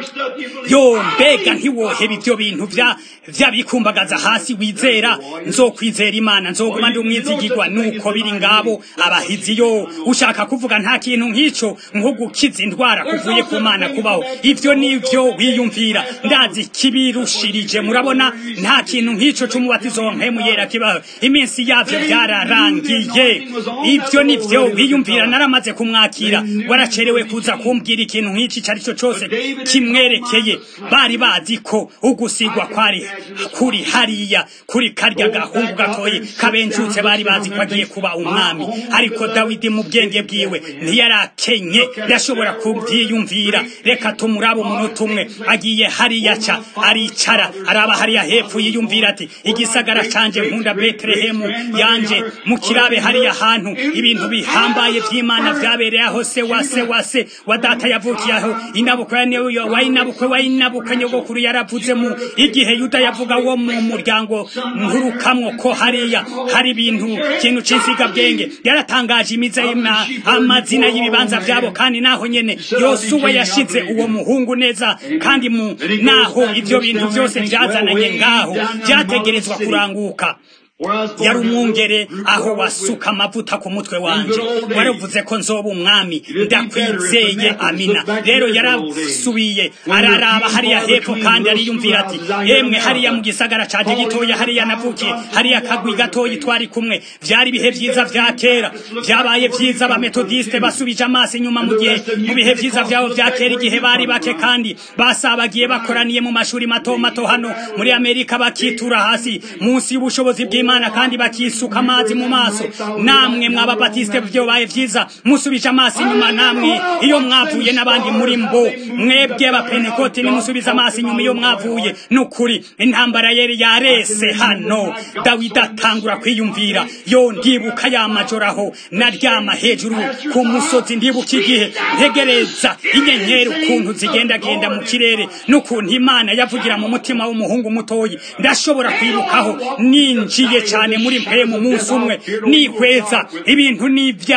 yo mbega ntiwoheba ivyo bintu vya vyabikumbagaza hasi wizera nzokwizera imana nzoguma ndi umwizigirwa nuko biri ngabo abahizi yo ushaka kuvuga nta kintu nk'ico nko gukiza indwara kuvuye ku mana kubaho ivyo nivyo wiyumvira ndazi kibirushirije murabona nta kintu nk'ico c'umubatizo mpemu yera kibaho iminsi yavyo vyararangiye ivyo nivyo wiyumvira naramaze kumwakira waracerewe kuza kumbwira ikintu nk'ici cari co cose kimwerekeye bari bazi ko ugusigwa kwari kuri hariya kuri karya gahungu gatoye kabenjutse bari bazi ko agiye kuba umwami ariko dawidi mu bwenge bwiwe ntiyarakenye yashobora kubyiyumvira reka tumuraba umunota umwe agiye hariya ca aricara araba hariya hepfo yiyumvira ati igisagara canje nkunda betelehemu yanje mu kirabe hariya hantu ibintu bihambaye vy'imana vyabereye aho se wa se wa se wa data yavukiye aho inabukwa ya wainabukwe wainabuka nyogokuru yaravuze mu igihe yuda yavuga wo mu muryango nturukamwo ko hariya hari ibintu kintu cinsiga bwenge yaratangaje imiza amazina y'ibibanza vyabo kandi naho nyene yosuwa yashize uwo muhungu neza kandi mu naho ivyo bintu vyose vyazananye ngaho vyategerezwa kuranguka yari umwungere aho wasuka amavuta ku mutwe wanje waravuze ko nzoba umwami ndakwizeye amina rero yarasubiye araraba hariya hepfo kandi ariyumvira ati yemwe hariya mu gisagara canje gitoya hariya navukiye hariya kagwi gatoyi twari kumwe vyari ibihe vyiza vya kera vyabaye vyiza abametodiste basubije amaso inyuma mu gihe mu bihe vyiza vyabo vya kera igihe bari bake kandi basabagiye bakoraniye mu mashuri mato mato hano muri amerika bakitura hasi munsi y'ubushobozi bw'imana imana kandi bakisuka amazi mu maso namwe mwababatiste vyobaye vyiza musubije amaso inyuma namwe iyo mwavuye n'abandi muri mbo mwebwe abapenekoti nimusubize amaso inyuma iyo mwavuye nukuri intambara yeri yarese hano dawidi atangura kwiyumvira yo ndibuka ya majoro aho naryama hejuru ku musozi ndibuka igihe ntegereza inyenyeri ukuntu zigendagenda mu kirere n'ukuntu imana yavugira mu mutima w'umuhungu mutoyi ndashobora kwibukaho ninjiye cyane muri mpemu munsi umwe nihweza ibintu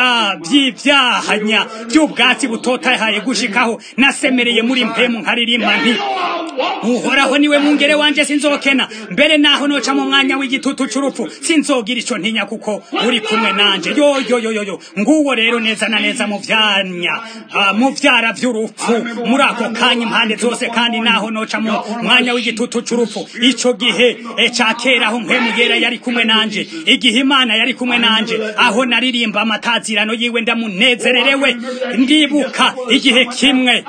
by'ibyahanya by'ubwatsi butotahaye gushikaho nasemereye muri mpemu nkaririmba nti uhoraho niwe mungere wanje sinzokena mbere naho noca mu mwanya w'igitutu c'urupfu sinzogira ico ntinya kuko uri kumwe nanje yo yo yo yo yo nguwo rero neza na neza mu vyanya uh, mu vyara vy'urupfu muri ako kanya impande zose kandi naho noca mu mwanya w'igitutu c'urupfu ico gihe e ca kera aho mpemu yera yari kumwe nanje igihe imana yari kumwe nanje aho naririmba amatazirano yiwe ndamunezererewe ndibuka igihe kimwe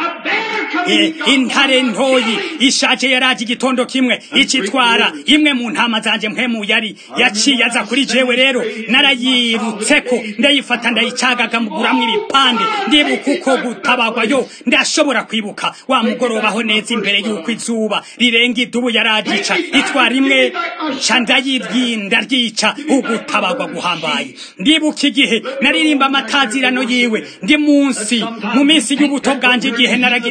intare ntoyi ishaje yaraje igitondo kimwe icitwara imwe mu ntama zanje mpemu yari yaciye aza kuri jewe rero narayirutseko ndayifata ndayicagagamburamwo ibipande ndibuka uko gutabagwa yo ndashobora kwibuka wa mugorobaho neza imbere y'uko izuba rirenga idubu yaragica itwara imwe ca ndayiryinda ryica ugutabagwa guhambaye ndibuka igihe naririmba amatazirano yiwe ndi munsi mu minsi y'ubuto bwanje igihe naragira intama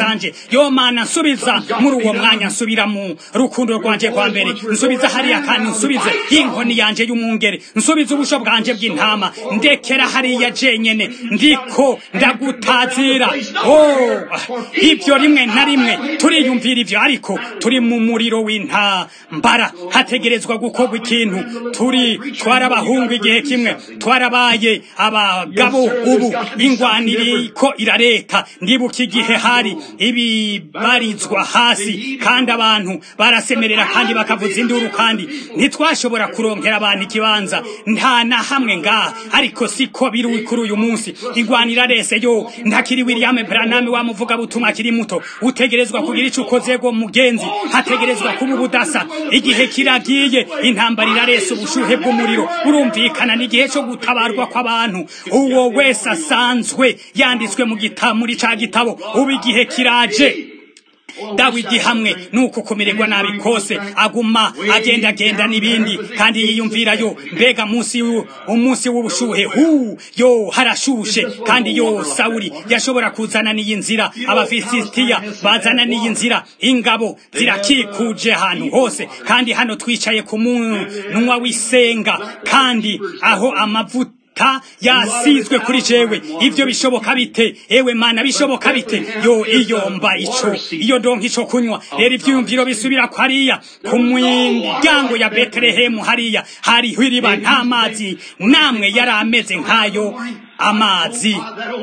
zanje yo mana nsubiza muri uwo mwanya nsubira mu rukundo rwanje kwa mbere nsubiza hariya kandi nsubize inkoni yanje y'umwungere nsubiza ubusho bwanje bw'intama ndekera hariya jenyene ndiko ndagutazira oh ibyo rimwe na rimwe turiyumvira ibyo ariko turi mu muriro w'intambara hategerezwa gukorwa ikintu turi twarabahungu igihe kimwe twarabaye abagabo ubu ingwaniri ko irareka ndibuka igihe hari ibibarizwa hasi kandi abantu barasemerera kandi bakavuza induru kandi ntitwashobora kuronkera abantu ikibanza nta na hamwe ngaha ariko siko biri kuri uyu munsi ingwanira rese yo ntakiri William Branham wamuvuga butuma akiri muto utegerezwa kugira ico ukozego mugenzi hategerezwa kuba ubudasa igihe kiragiye intambara irarese ubushuhe bw'umuriro urumvikana n'igihe cyo gutabarwa kw'abantu uwo wese asanzwe yanditswe mu gitabo muri ca gitabo ubu igihe kiraje dawidi hamwe nuko kumererwa nabi kose aguma agendagenda n'ibindi kandi yiyumvirayo mbega munsi umunsi w'ubushuhe hu yo harashushe kandi yo sawuri yashobora kuzana n'iyi nzira abafilisitiya bazana n'iyi nzira ingabo zirakikuje ahantu hose kandi hano twicaye ku munwa w'isenga kandi aho amavuta ta yasizwe kuri jewe ivyo bishoboka bite ewe mana bishoboka bite yo iyo mba ico iyo ndonka ico kunywa rero ivyiyumviro bisubira ko hariya ku miryango ya betelehemu hariya hariho iriba nta mazi namwe yari ameze nk'ayo amazi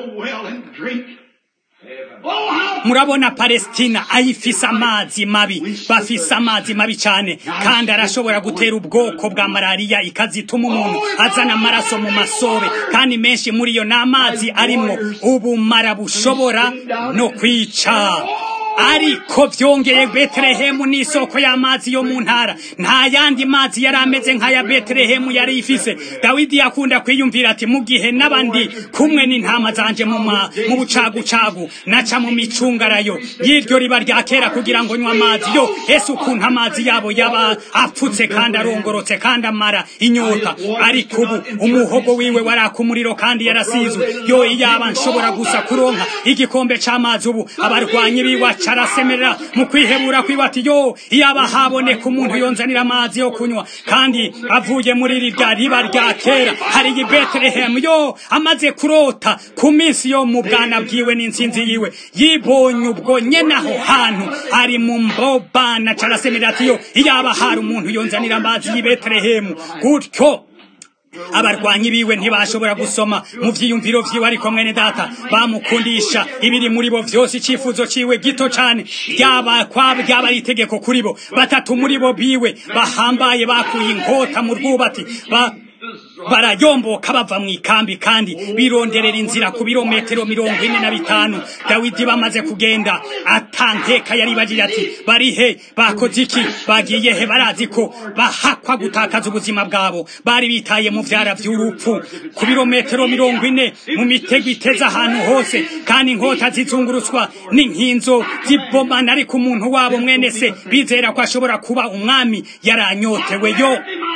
murabona palestina ayifise amazi mabi bafise amazi mabi cyane kandi arashobora gutera ubwoko bwa malariya ikazituma umuntu azana amaraso mu masobe kandi menshi muri yo ni amazi arimwo ubumara bushobora no kwica ariko byongeye betelehemu ni isoko y'amazi yo mu ntara nta yandi mazi yari ameze nk'aya betelehemu yari ifise dawidi yakunda kwiyumvira ati mu gihe n'abandi kumwe n'intama zanje mu bucagucagu naca mu micungarayo y'iryo riba rya kera kugira ngo nywa amazi yo ese ukuntu amazi yabo yaba apfutse kandi arongorotse kandi amara inyota ariko ubu umuhogo wiwe waraka umuriro kandi yarasizwe yo iyaba nshobora gusa kuronka igikombe c'amazi ubu abarwanyi biwa carasemerera mu kwihebura kwibati yo iyaba haboneka umuntu yonzanira amazi yo kunywa kandi avuye muri rirya riba rya kera hari i betelehemu yo amaze kurota ku minsi yo mu bwana bwiwe n'insinzi yiwe yibonye ubwo nyene aho hantu ari mu mbobana carasemerera ati yo iyaba hari umuntu yonzanira amazi y'i betelehemu gutyo abarwanyi biwe ntibashobora gusoma mu vyiyumviro vyiwe ariko mwene data bamukundisha ibiri muri bo vyose icifuzo ciwe gito cane ryaba kwaba ryaba ari itegeko kuri bo batatu muri bo biwe bahambaye bakuye inkota mu rwubati ba barayomboka bava mu ikambi kandi bironderera inzira ku birometero mirongo ine na bitanu dawidi bamaze kugenda atankeka yari bagira ati barihe bakoze iki bagiye he barazi ko bahakwa gutakaza ubuzima bwabo bari bitaye mu vyara vy'urupfu ku birometero mirongo ine mu mitego iteze ahantu hose kandi inkota zizungurutswa n'inkinzo zibomana ariko umuntu wabo mwene se bizera ko ashobora kuba umwami yaranyotewe yo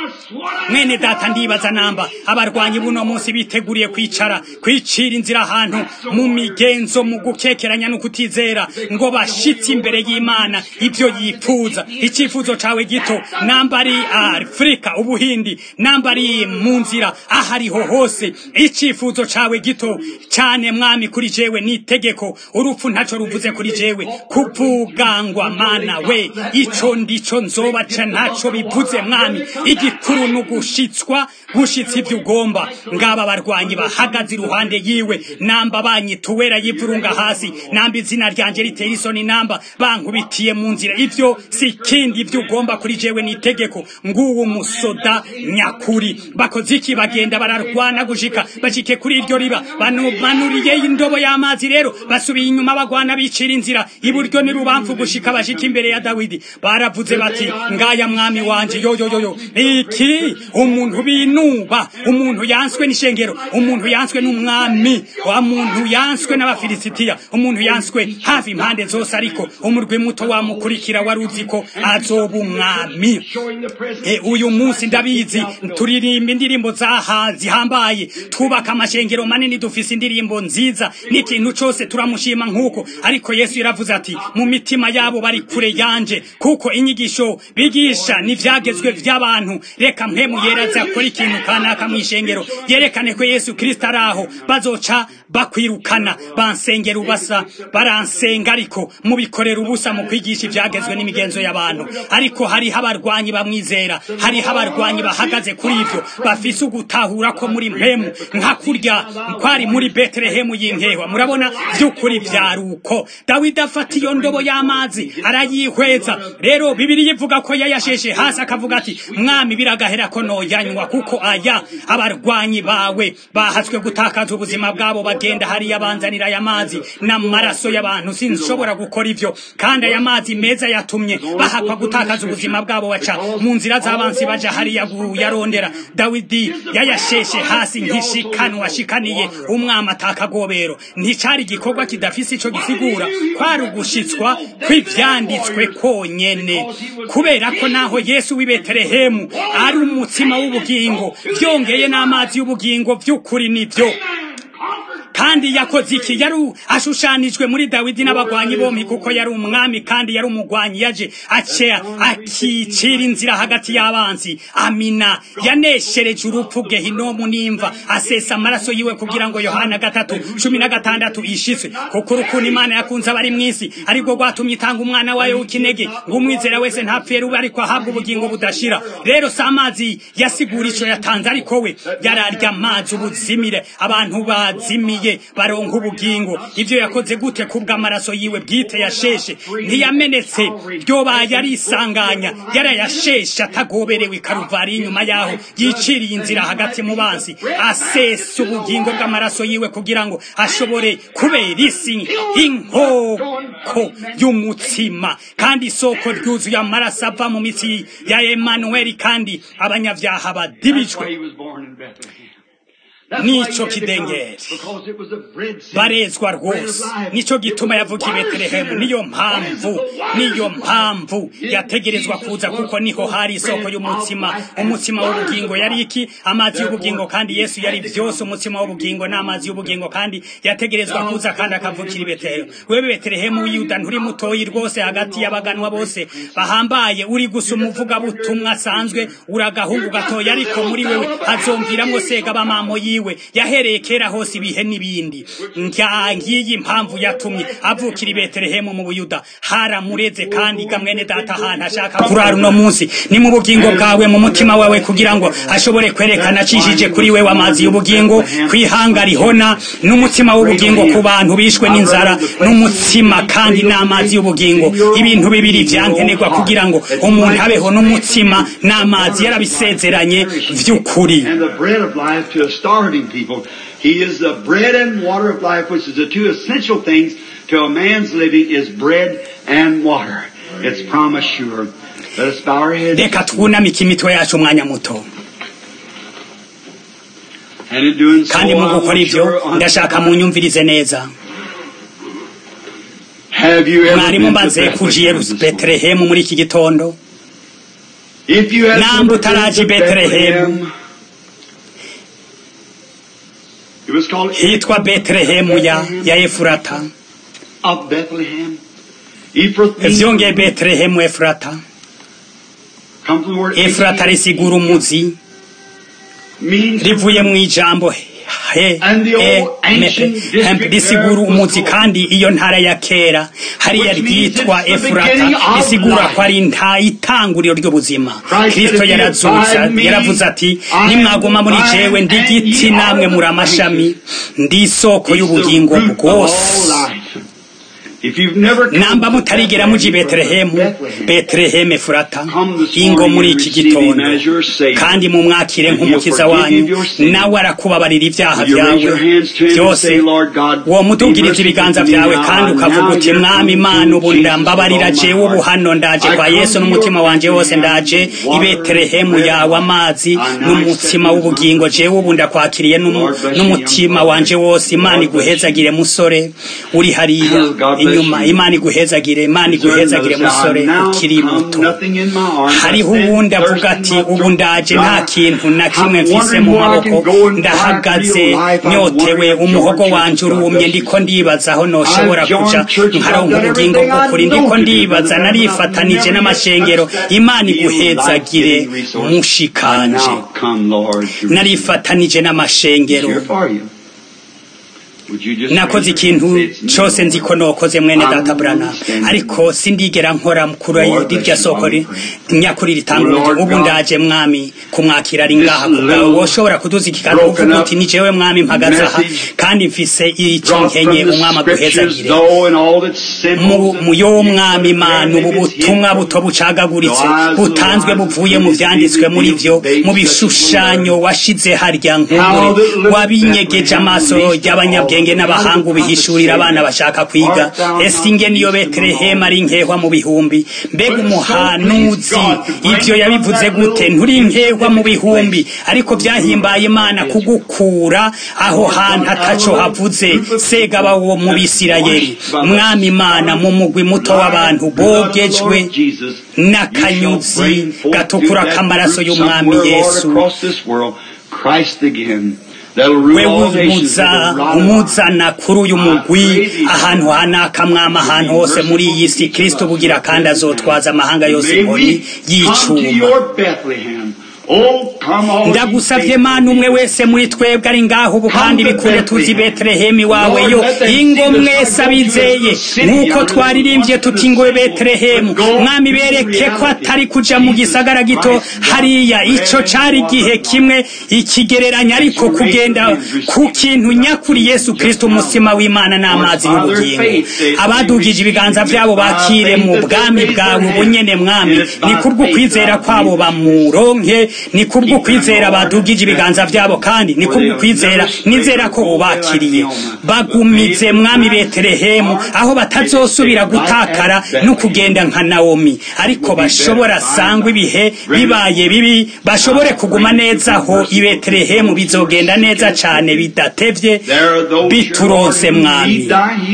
mwene data ndibaza namba abarwanyi buno munsi biteguriye kwicara kwicira inzira ahantu mu migenzo mu gukekeranya no kutizera ngo bashitse imbere y'imana ibyo yifuza icyifuzo cawe gito namba ari afurika ubuhindi namba ari mu nzira ahariho hose icyifuzo cawe gito cyane mwami kuri jewe ni itegeko urupfu ntaco ruvuze kuri jewe kuvugangwa mana we ico ndico nzobaca ntaco bivuze mwami igikuru nugushitswa gushitsa ivyo ugomba ngaba barwanyi bahagaze iruhande yiwe namba banyituwera yivurunga hasi namba izina ryanje ritera isoni namba bankubitiye mu nzira ivyo si kindi ivyo ugomba kuri jewe ni itegeko nguwo umusoda nyakuri bakoze iki bagenda bararwana gushika bashike kuri iryo riba banumanuriye indobo y'amazi rero basubiye inyuma bagwana bicira inzira iburyo ni rubamfu gushika bashika imbere ya dawidi baravuze bati ngaya mwami wanje yoyoyoyo iki ati umuntu binuba umuntu yanswe n'ishengero umuntu yanswe n'umwami wa muntu yanswe n'abafilisitiya umuntu yanswe hafi impande zose ariko umurwi muto wamukurikira wari uzi ko azoba umwami E, uyu munsi ndabizi turirimba indirimbo zaha zihambaye twubaka amashengero manini dufise indirimbo nziza n'ikintu cose turamushima nk'uko ariko yesu yaravuze ati mu mitima yabo bari kure yanje kuko inyigisho bigisha n'ivyagezwe vy'abantu reka mpemu yeraza akora ikintu kanaka mw'ishengero yerekane ko yesu kristo ari aho bazoca bakwirukana bansengera ubasa baransenga ariko mubikorera ubusa mu kwigisha ivyagezwe n'imigenzo y'abantu ariko hariho abarwanyi bamwizera hariho abarwanyi bahagaze kuri ivyo bafise ugutahura ko muri mpemu nka kurya kwari muri betelehemu y'intehwa murabona vy'ukuri vyari uko dawidi afata iyo ndobo y'amazi arayihweza rero bibiri ivuga ko yayasheshe hasi akavuga ati mwami biragahera ko noyanywa kuko aya abarwanyi bawe bahatswe gutakaza ubuzima bwabo bagenda hariya banzanira aya mazi n'amaraso y'abantu sinshobora gukora ivyo kandi aya mazi meza yatumye bahakwa gutakaza ubuzima bwabo baca mu nzira z'abansi baja hariya yarondera dawidi yayasheshe hasi nk'ishikanwa ashikaniye umwami atakagobero nticari igikorwa kidafise ico gisigura kwari ugushitswa kw'ivyanditswe konyene kubera ko naho yesu w'i betelehemu ari umutsima w'ubugingo vyongeye n'amazi y'ubugingo vy'ukuri nivyo kandi yakoze iki yari ashushanijwe muri dawidi n'abagwanyi bompi kuko yari umwami kandi yari umugwanyi yaje acea akicira inzira hagati y'abanzi amina yaneshereje urupfu gehinomu n'imva asesa amaraso yiwe kugira ngo yohana gatatu cumi na gatandatu ishitswe kuko urukundo imana yakunze abari mw'isi ariko rwatumye itanga umwana wayo w'ikinege ngo umwizera wese ntapfuye rube ariko ahabwa ubugingo budashira rero si amazi yasigura ico yatanze ariko we yararya amazi ubuzimire abantu bazimiye baronka ubugingo ivyo yakoze gute kubw'amaraso yiwe bwite yasheshe ntiyamenetse ryobaye ari isanganya yarayasheshe atagoberewe karuvari inyuma yaho yiciriye inzira hagati mu bansi asesa ubugingo bw'amaraso yiwe kugira ngo ashobore kubera isi inkoko y'umutsima kandi isoko ryuzuye amaraso ava mu mitsi ya emanuweli kandi abanyavyaha badibijwe nico kidengeri barezwa rwose nico gituma yavuga i betelehemu niyo mpamvu niyo mpamvu yategerezwa kuza kuko niho hari isoko y'umutsima umutsima w'ubugingo yari iki amazi y'ubugingo kandi yesu yari vyose umutsima w'ubugingo n'amazi y'ubugingo kandi yategerezwa kuza kandi akavukira i betelehemu wewe betelehemu w'iyuda nturi mutoyi rwose hagati y'abaganwa bose bahambaye uri gusa umuvugabutumwa asanzwe uragahungu gatoya ariko muri wewe hazomviramwo sega bamamo yiwe yahereye kera hose ibihe n'ibindi ngiyi impamvu yatumye avukira i betelehemu mu buyuda haramureze kandi gamwene data ahantu ashaka kurara uno munsi ni mu bugingo bwawe mu mutima wawe kugira ngo ashobore kwerekana acishije kuri wewe amazi y'ubugingo kwihanga rihona n'umutima w'ubugingo ku bantu bishwe n'inzara n'umutsima kandi n'amazi y'ubugingo ibintu bibiri vyankenerwa kugira ngo umuntu abeho n'umutsima n'amazi yarabisezeranye vy'ukuri starving people. He is the bread and water of life, which is the two essential things to a man's living is bread and water. It's promise sure. Let us bow our heads. reka twunamike imitwe yacu umwanya muto And in doing so, kandi mu I gukora want ivyo your ndashaka munyumvirize neza Have you ever mwari been to mumaze kuja i Bethlehem this morning? betelehemu muri iki gitondo If you have Nambu never been taraji to Bethlehem. Bethlehem, it was called hitwa betelehemu ya ya efurata of Bethlehem. Ephrathah vyongeye betelehemu efurata comes from the word efurata risigura umuzi means rivuye mu ijambo he e me hem risigura umuzi kandi iyo ntara ya kera hariya ryitwa efurata risigura ko ari nta itanguriro ry'ubuzima kristo yarazutse yaravuze ati nimwaguma muri jewe ndi giti namwe muri amashami ndi isoko y'ubugingo bwose If you've never come namba to mutarigera muji betelehemu Bethlehem, betelehemu efurata Come this ingo morning muri and iki receive him gitondo as your Savior. kandi mumwakire And he'll nk'umukiza forgive wanyu you your sins. nawe arakubabarira ibyaha Will you raise byawe your hands to him and byose say, Lord God, uwo be mutugiriza merciful ibiganza to me byawe now. kandi I'm ukavuga now uti here mwami coming imana to ubu Jesus ndambabarira with all my jewe ubu heart. hano ndaje I kwa come yesu to n'umutima your wanje wose ndaje Bethlehem, i betelehemu water, yawe amazi I now n'umutsima accept w'ubugingo jewe ubu ndakwakiriye n'umu- Lord bless you, n'umutima young wanje brother. wose imana Lord bless iguhezagire musore uri hariya God bless inyuma you. imana iguhezagire imana iguhezagire musore ukiri muto hariho uwundi avuga ati ubu ndaje nta kintu na kimwe mfise mu maboko ndahagaze nyotewe umuhogo wanje urumye ndiko ndibaza aho noshobora kuja nkaronka ubugingo bw'ukuri ndiko ndibaza narifatanije n'amashengero imana iguhezagire mushikanje narifatanije n'amashengero nakoze ikintu cyose nzi ko nokoze mwene data burana ariko sindigera nkora kuri rirya soko ri- nyakuri ritanga ubu ndaje mwami kumwakira ari ngaha kubwawe woshobora kuduza ikiganza uvuga uti ni jewe mwami mpagaze aha kandi mfise ico nkenye umwami aguhezagire mu mu yo mwami mana ubu butumwa buto bucagaguritse butanzwe buvuye mu vyanditswe muri vyo mu bishushanyo washize harya nk'umure wabinyegeje amaso y'abanyabwenge n'abahanga ubihishurira abana bashaka kwiga ese inge niyo betelehemu ari nkehwa mu bihumbi mbega umuhanuzi ivyo yabivuze gute nturi nkehwa mu bihumbi ariko vyahimbaye imana kugukura aho hantu ataco havuze segaba wo mu bisirayeli mwami imana mu mugwi muto w'abantu bogejwe n'akanyuzi gatukura k'amaraso y'umwami yesu we umuza umuzana kuri uyu mugwi ahantu hanaka mwama ahantu hose muri iyi si kristo bugira kandi azotwaza amahanga yose inkoni y'icuma ndagusavye mana umwe wese muri twebwe ari ngaho ubu kandi bikunde tuzi betelehemu iwawe yo ingo mwese abizeye nk'uko twaririmbye tuti ngo betelehemu mwami bereke ko atari kuja mu gisagara gito hariya ico cari igihe kimwe ikigereranya ariko kugenda ku kintu nyakuri yesu kristo umusima w'imana n'amazi y'ubugingo abadugije ibiganza vyabo bakire mu bwami bwawe bunyene mwami ni kubw'ukwizera kwabo bamuronke ni kubwo kwizera badugije ibiganza byabo kandi ni kubwo kwizera nizera ko ubakiriye bagumize mwami betelehemu aho batazosubira gutakara no kugenda nka nawomi ariko bashobora sangwa ibihe bibaye bibi bashobore kuguma neza aho i betelehemu bizogenda neza cane bidatevye bituronse mwami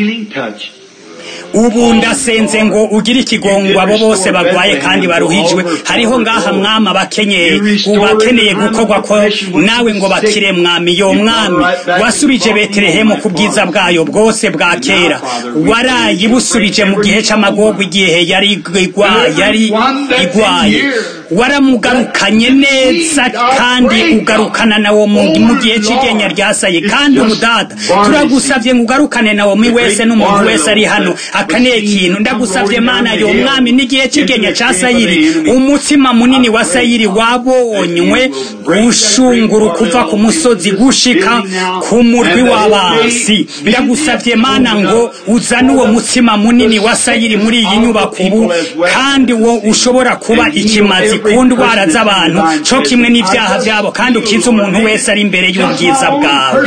ubu ndasenze ngo ugire ikigongo abo bose bagwaye kandi baruhijwe hariho ngaha mwami abakenyeye ubakeneye gukorwa ko nawe ngo bakire mwami yo mwami wasubije betelehemu ku bwiza bwayo bwose bwa kera warayibusubije mu gihe c'amagorwa igihe yari igwa- yari igwaye waramugarukanye neza kandi ugarukana nawo mu mu gihe c'igenya ryasaye kandi umudada turagusavye ngo ugarukane nawo mi wese n'umuntu wese ari hano akaneye ikintu ndagusavye mana yo mwami n'igihe c'igenya ca sayiri umutsima munini wa sayiri wabonywe ushunguru kuva ku musozi gushika ku murwi w'abasi ndagusavye mana ngo uzane uwo mutsima munini wa sayiri muri iyi nyubako ubu kandi wo ushobora kuba ikimazi ku ndwara z'abantu co kimwe n'ivyaha vyabo kandi ukiza umuntu wese ari imbere y'ubwiza bwawe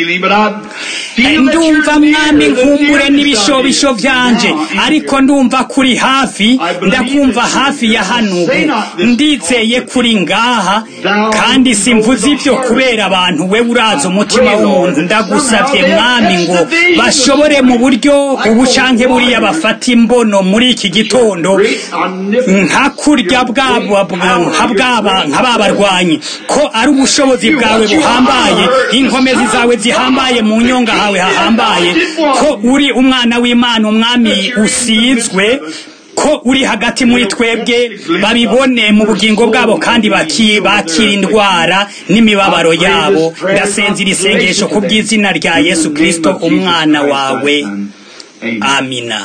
ndumva mwami nkumbure n'ibishobisho vyanje ariko ndumva kuri hafi ndakumva hafi ya hano ubu ndizeye kuri ngaha kandi simvuze ivyo kubera abantu we urazi umutima w'umuntu ndagusavye mwami ngo bashobore mu buryo ubu canke buriya bafata imbono muri iki gitondo nka kurya bwabo nka bwaba nka babarwanyi ko ari ubushobozi bwawe buhambaye inkomezi zawe zihambaye mu nyonga hawe hahambaye ko uri umwana w'imana umwami usizwe ko uri hagati muri twebwe babibone mu bugingo bwabo kandi baki- bakira indwara n'imibabaro yabo ndasenze iri sengesho ku bw'izina rya yesu kristo umwana wawe amina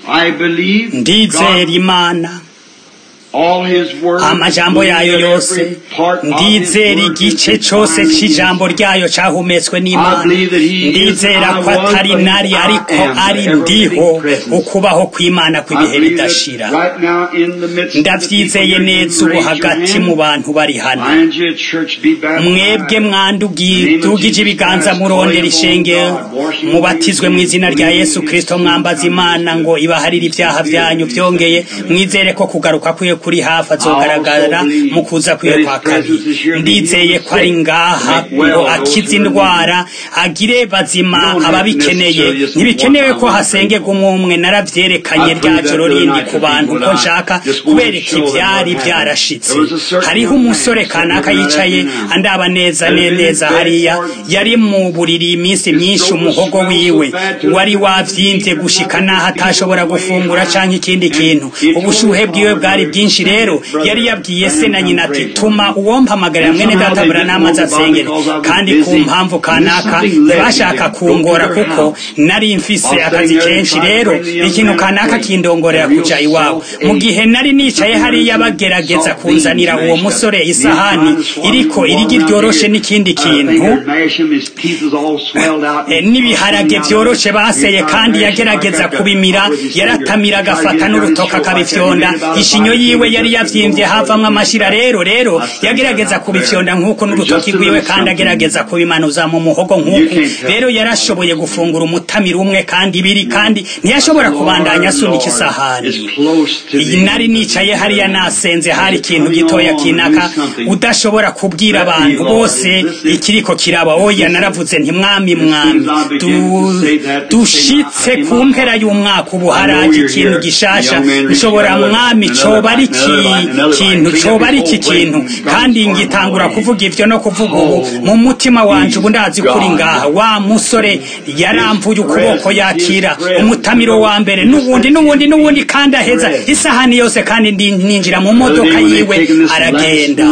I believe ndizera God, imana all His words, amajambo yayo believe yose every part of His ndizera words igice is cyose divine. cy'ijambo ryayo cyahumetswe n'imana I believe that he is ndizera I ko was, atari but nari I ariko am, the ari ever ndiho living presence. ukubaho kw'imana I kw'ibihe believe bidashira that right now in the midst of the people ndabyizeye here, neza you ubu raise your hagati hand. mu bantu bari hano Find you a church, be baptized. mwebwe mwandugije ibiganza murondera ishengero mubatizwe mu izina rya yesu kirisito mwambaza imana ngo ibaharire ibyaha byanyu byongeye mwizere ko kugaruka kwiye kuri hafi azogaragara mu kuza kwiye kwa kabiri ndizeye ko ari ngaha ngo akize indwara agire bazima ababikeneye ntibikenewe ko hasengerwa umwe umwe narabyerekanye rya joro rindi ku bantu ko nshaka kubereka ibyari byarashitse hariho umusore kanaka yicaye andaba neza ne- neza hariya yari mu buriri iminsi myinshi umuhogo wiwe wari wabyimbye gushika naho atashobora gufungura canke ikindi kintu ubushuhe bwiwe bwari bwinshi rero yari yabwiye se na nyina ati tuma uwompamagarira mwene data buranama aze asengere kandi ku mpamvu kanaka ntibashaka kungora kuko nari mfise akazi kenshi rero ikintu kanaka kindongorera kuja iwabo mu gihe nari nicaye hariya bagerageza kunzanira uwo musore isahani iriko irigi ryoroshe n'ikindi kintu Eh, n'ibiharage byoroshe baseye kandi yagerageza kubimira yaratamira agafata n'urutoka akabifyonda ishinyo yiwe yari yavyimbye havamwo amashira rero rero yagerageza kubifyonda nk'uko n'urutoki rwiwe kandi agerageza kubimanuza mu muhogo nk'uku rero yarashoboye gufungura umutamiro umwe kandi ibiri kandi ntiyashobora kubandanya asunika isahani iyi nari nicaye hariya nasenze hari ikintu gitoya kinaka udashobora kubwira abantu bose ikiriko kiraba oya naravuze nti mwami mwami du- dushitse ku mpera y'umwaka ubu haraje ikintu gishasha nshobora mwami coba ari iki kintu coba ari iki kintu kandi ngitangura kuvuga ivyo no kuvuga ubu mu mutima wanje ubu ndazi kuri ngaha wa musore yaramvuye ukuboko yakira umutamiro wa mbere n'ubundi n'ubundi n'ubundi kandi aheza isahani yose kandi ndi- ninjira mu modoka yiwe aragenda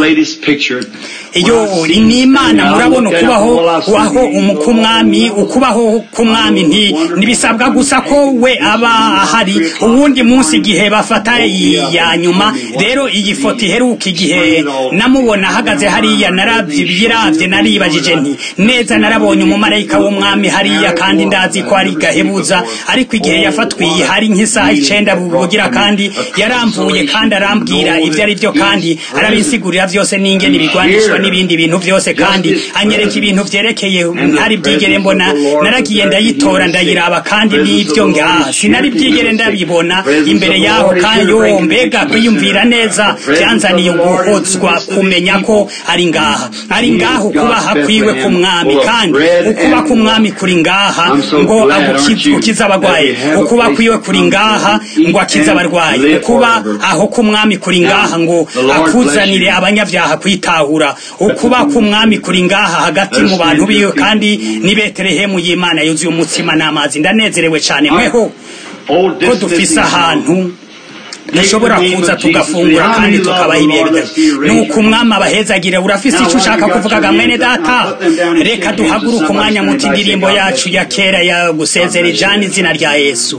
iyo ni imana murabona ukubaho waho k'umwami ukubaho k'umwami nti ntibisabwa gusa ko we aba ahari uwundi munsi igihe bafata iya nyuma rero iyi foto iheruka igihe namubona ahagaze hariya narabyiravye naribajije nti neza narabonye umumarayika w'umwami hariya kandi ndazi ko ari gahebuza ariko igihe yafatwiye hari nk'isaha icenda bugira kandi yaramvuye kandi arambwira ibyo ari byo kandi arabinsigurira vyose n'ingene ibigwanishwa n'ibindi bintu byose kandi anyereka ibintu vyerekeye ntari bwigere mbona naragiye ndayitora ndayiraba kandi n'ibyo ngaha sinari bwigere ndabibona imbere yaho kandi yo mbega kwiyumvira neza byanzaniye guhozwa kumenya ko ari ngaha ari ngaha ukubaha kwiwe k'umwami kandi ukuba k'umwami kuri ngaha ngo agukize ukize abagwayi ukuba kwiwe kuri ngaha ngo akize abarwayi ukuba aho k'umwami kuri ngaha ngo akuzanire abanyabyaha kwitahura ukuba k'umwami kuri ngaha hagati mu bantu biwe kandi ni betelehemu y'imana yuzuye umutsima n'amazi ndanezerewe cyane mweho ko dufise ahantu dushobora kuza tugafungura kandi tukabaha ibihe bidari nuko umwami abahezagire urafise icyo ushaka kuvugaga mwene data reka duhaguruke umwanya muti indirimbo yacu ya kera ya gusezera ijana izina rya yesu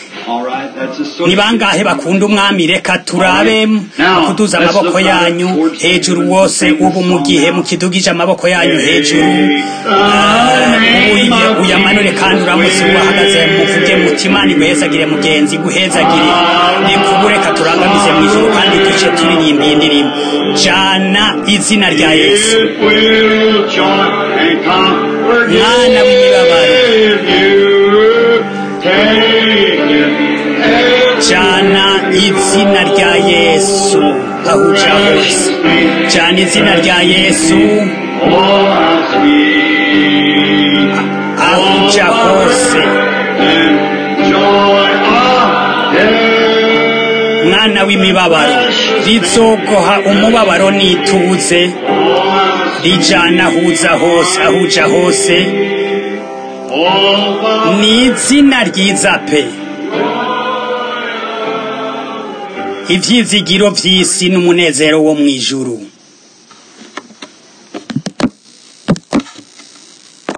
ni bangahe bakunda umwami reka turabe kuduza amaboko yanyu hejuru wose ubu mu gihe mukidugije amaboko yanyu hejuru uyamanure kandi uramutse wahagaze muvuge muti imana iguhezagire mugenzi guhezagire reka reka turangamize mu ijoro kandi duce turirimba iyi ndirimbo jana izina rya yesu mwana w'imibabaro jana izina rya yesu aho uja hose jana izina rya yesu aho uja hose mwana w'imibabaro rizogoha umubabaro n'ituze rijana ahuza hose aho uja hose ni izina ryiza pe ibyizigiro by'isi n'umunezero wo mu ijuru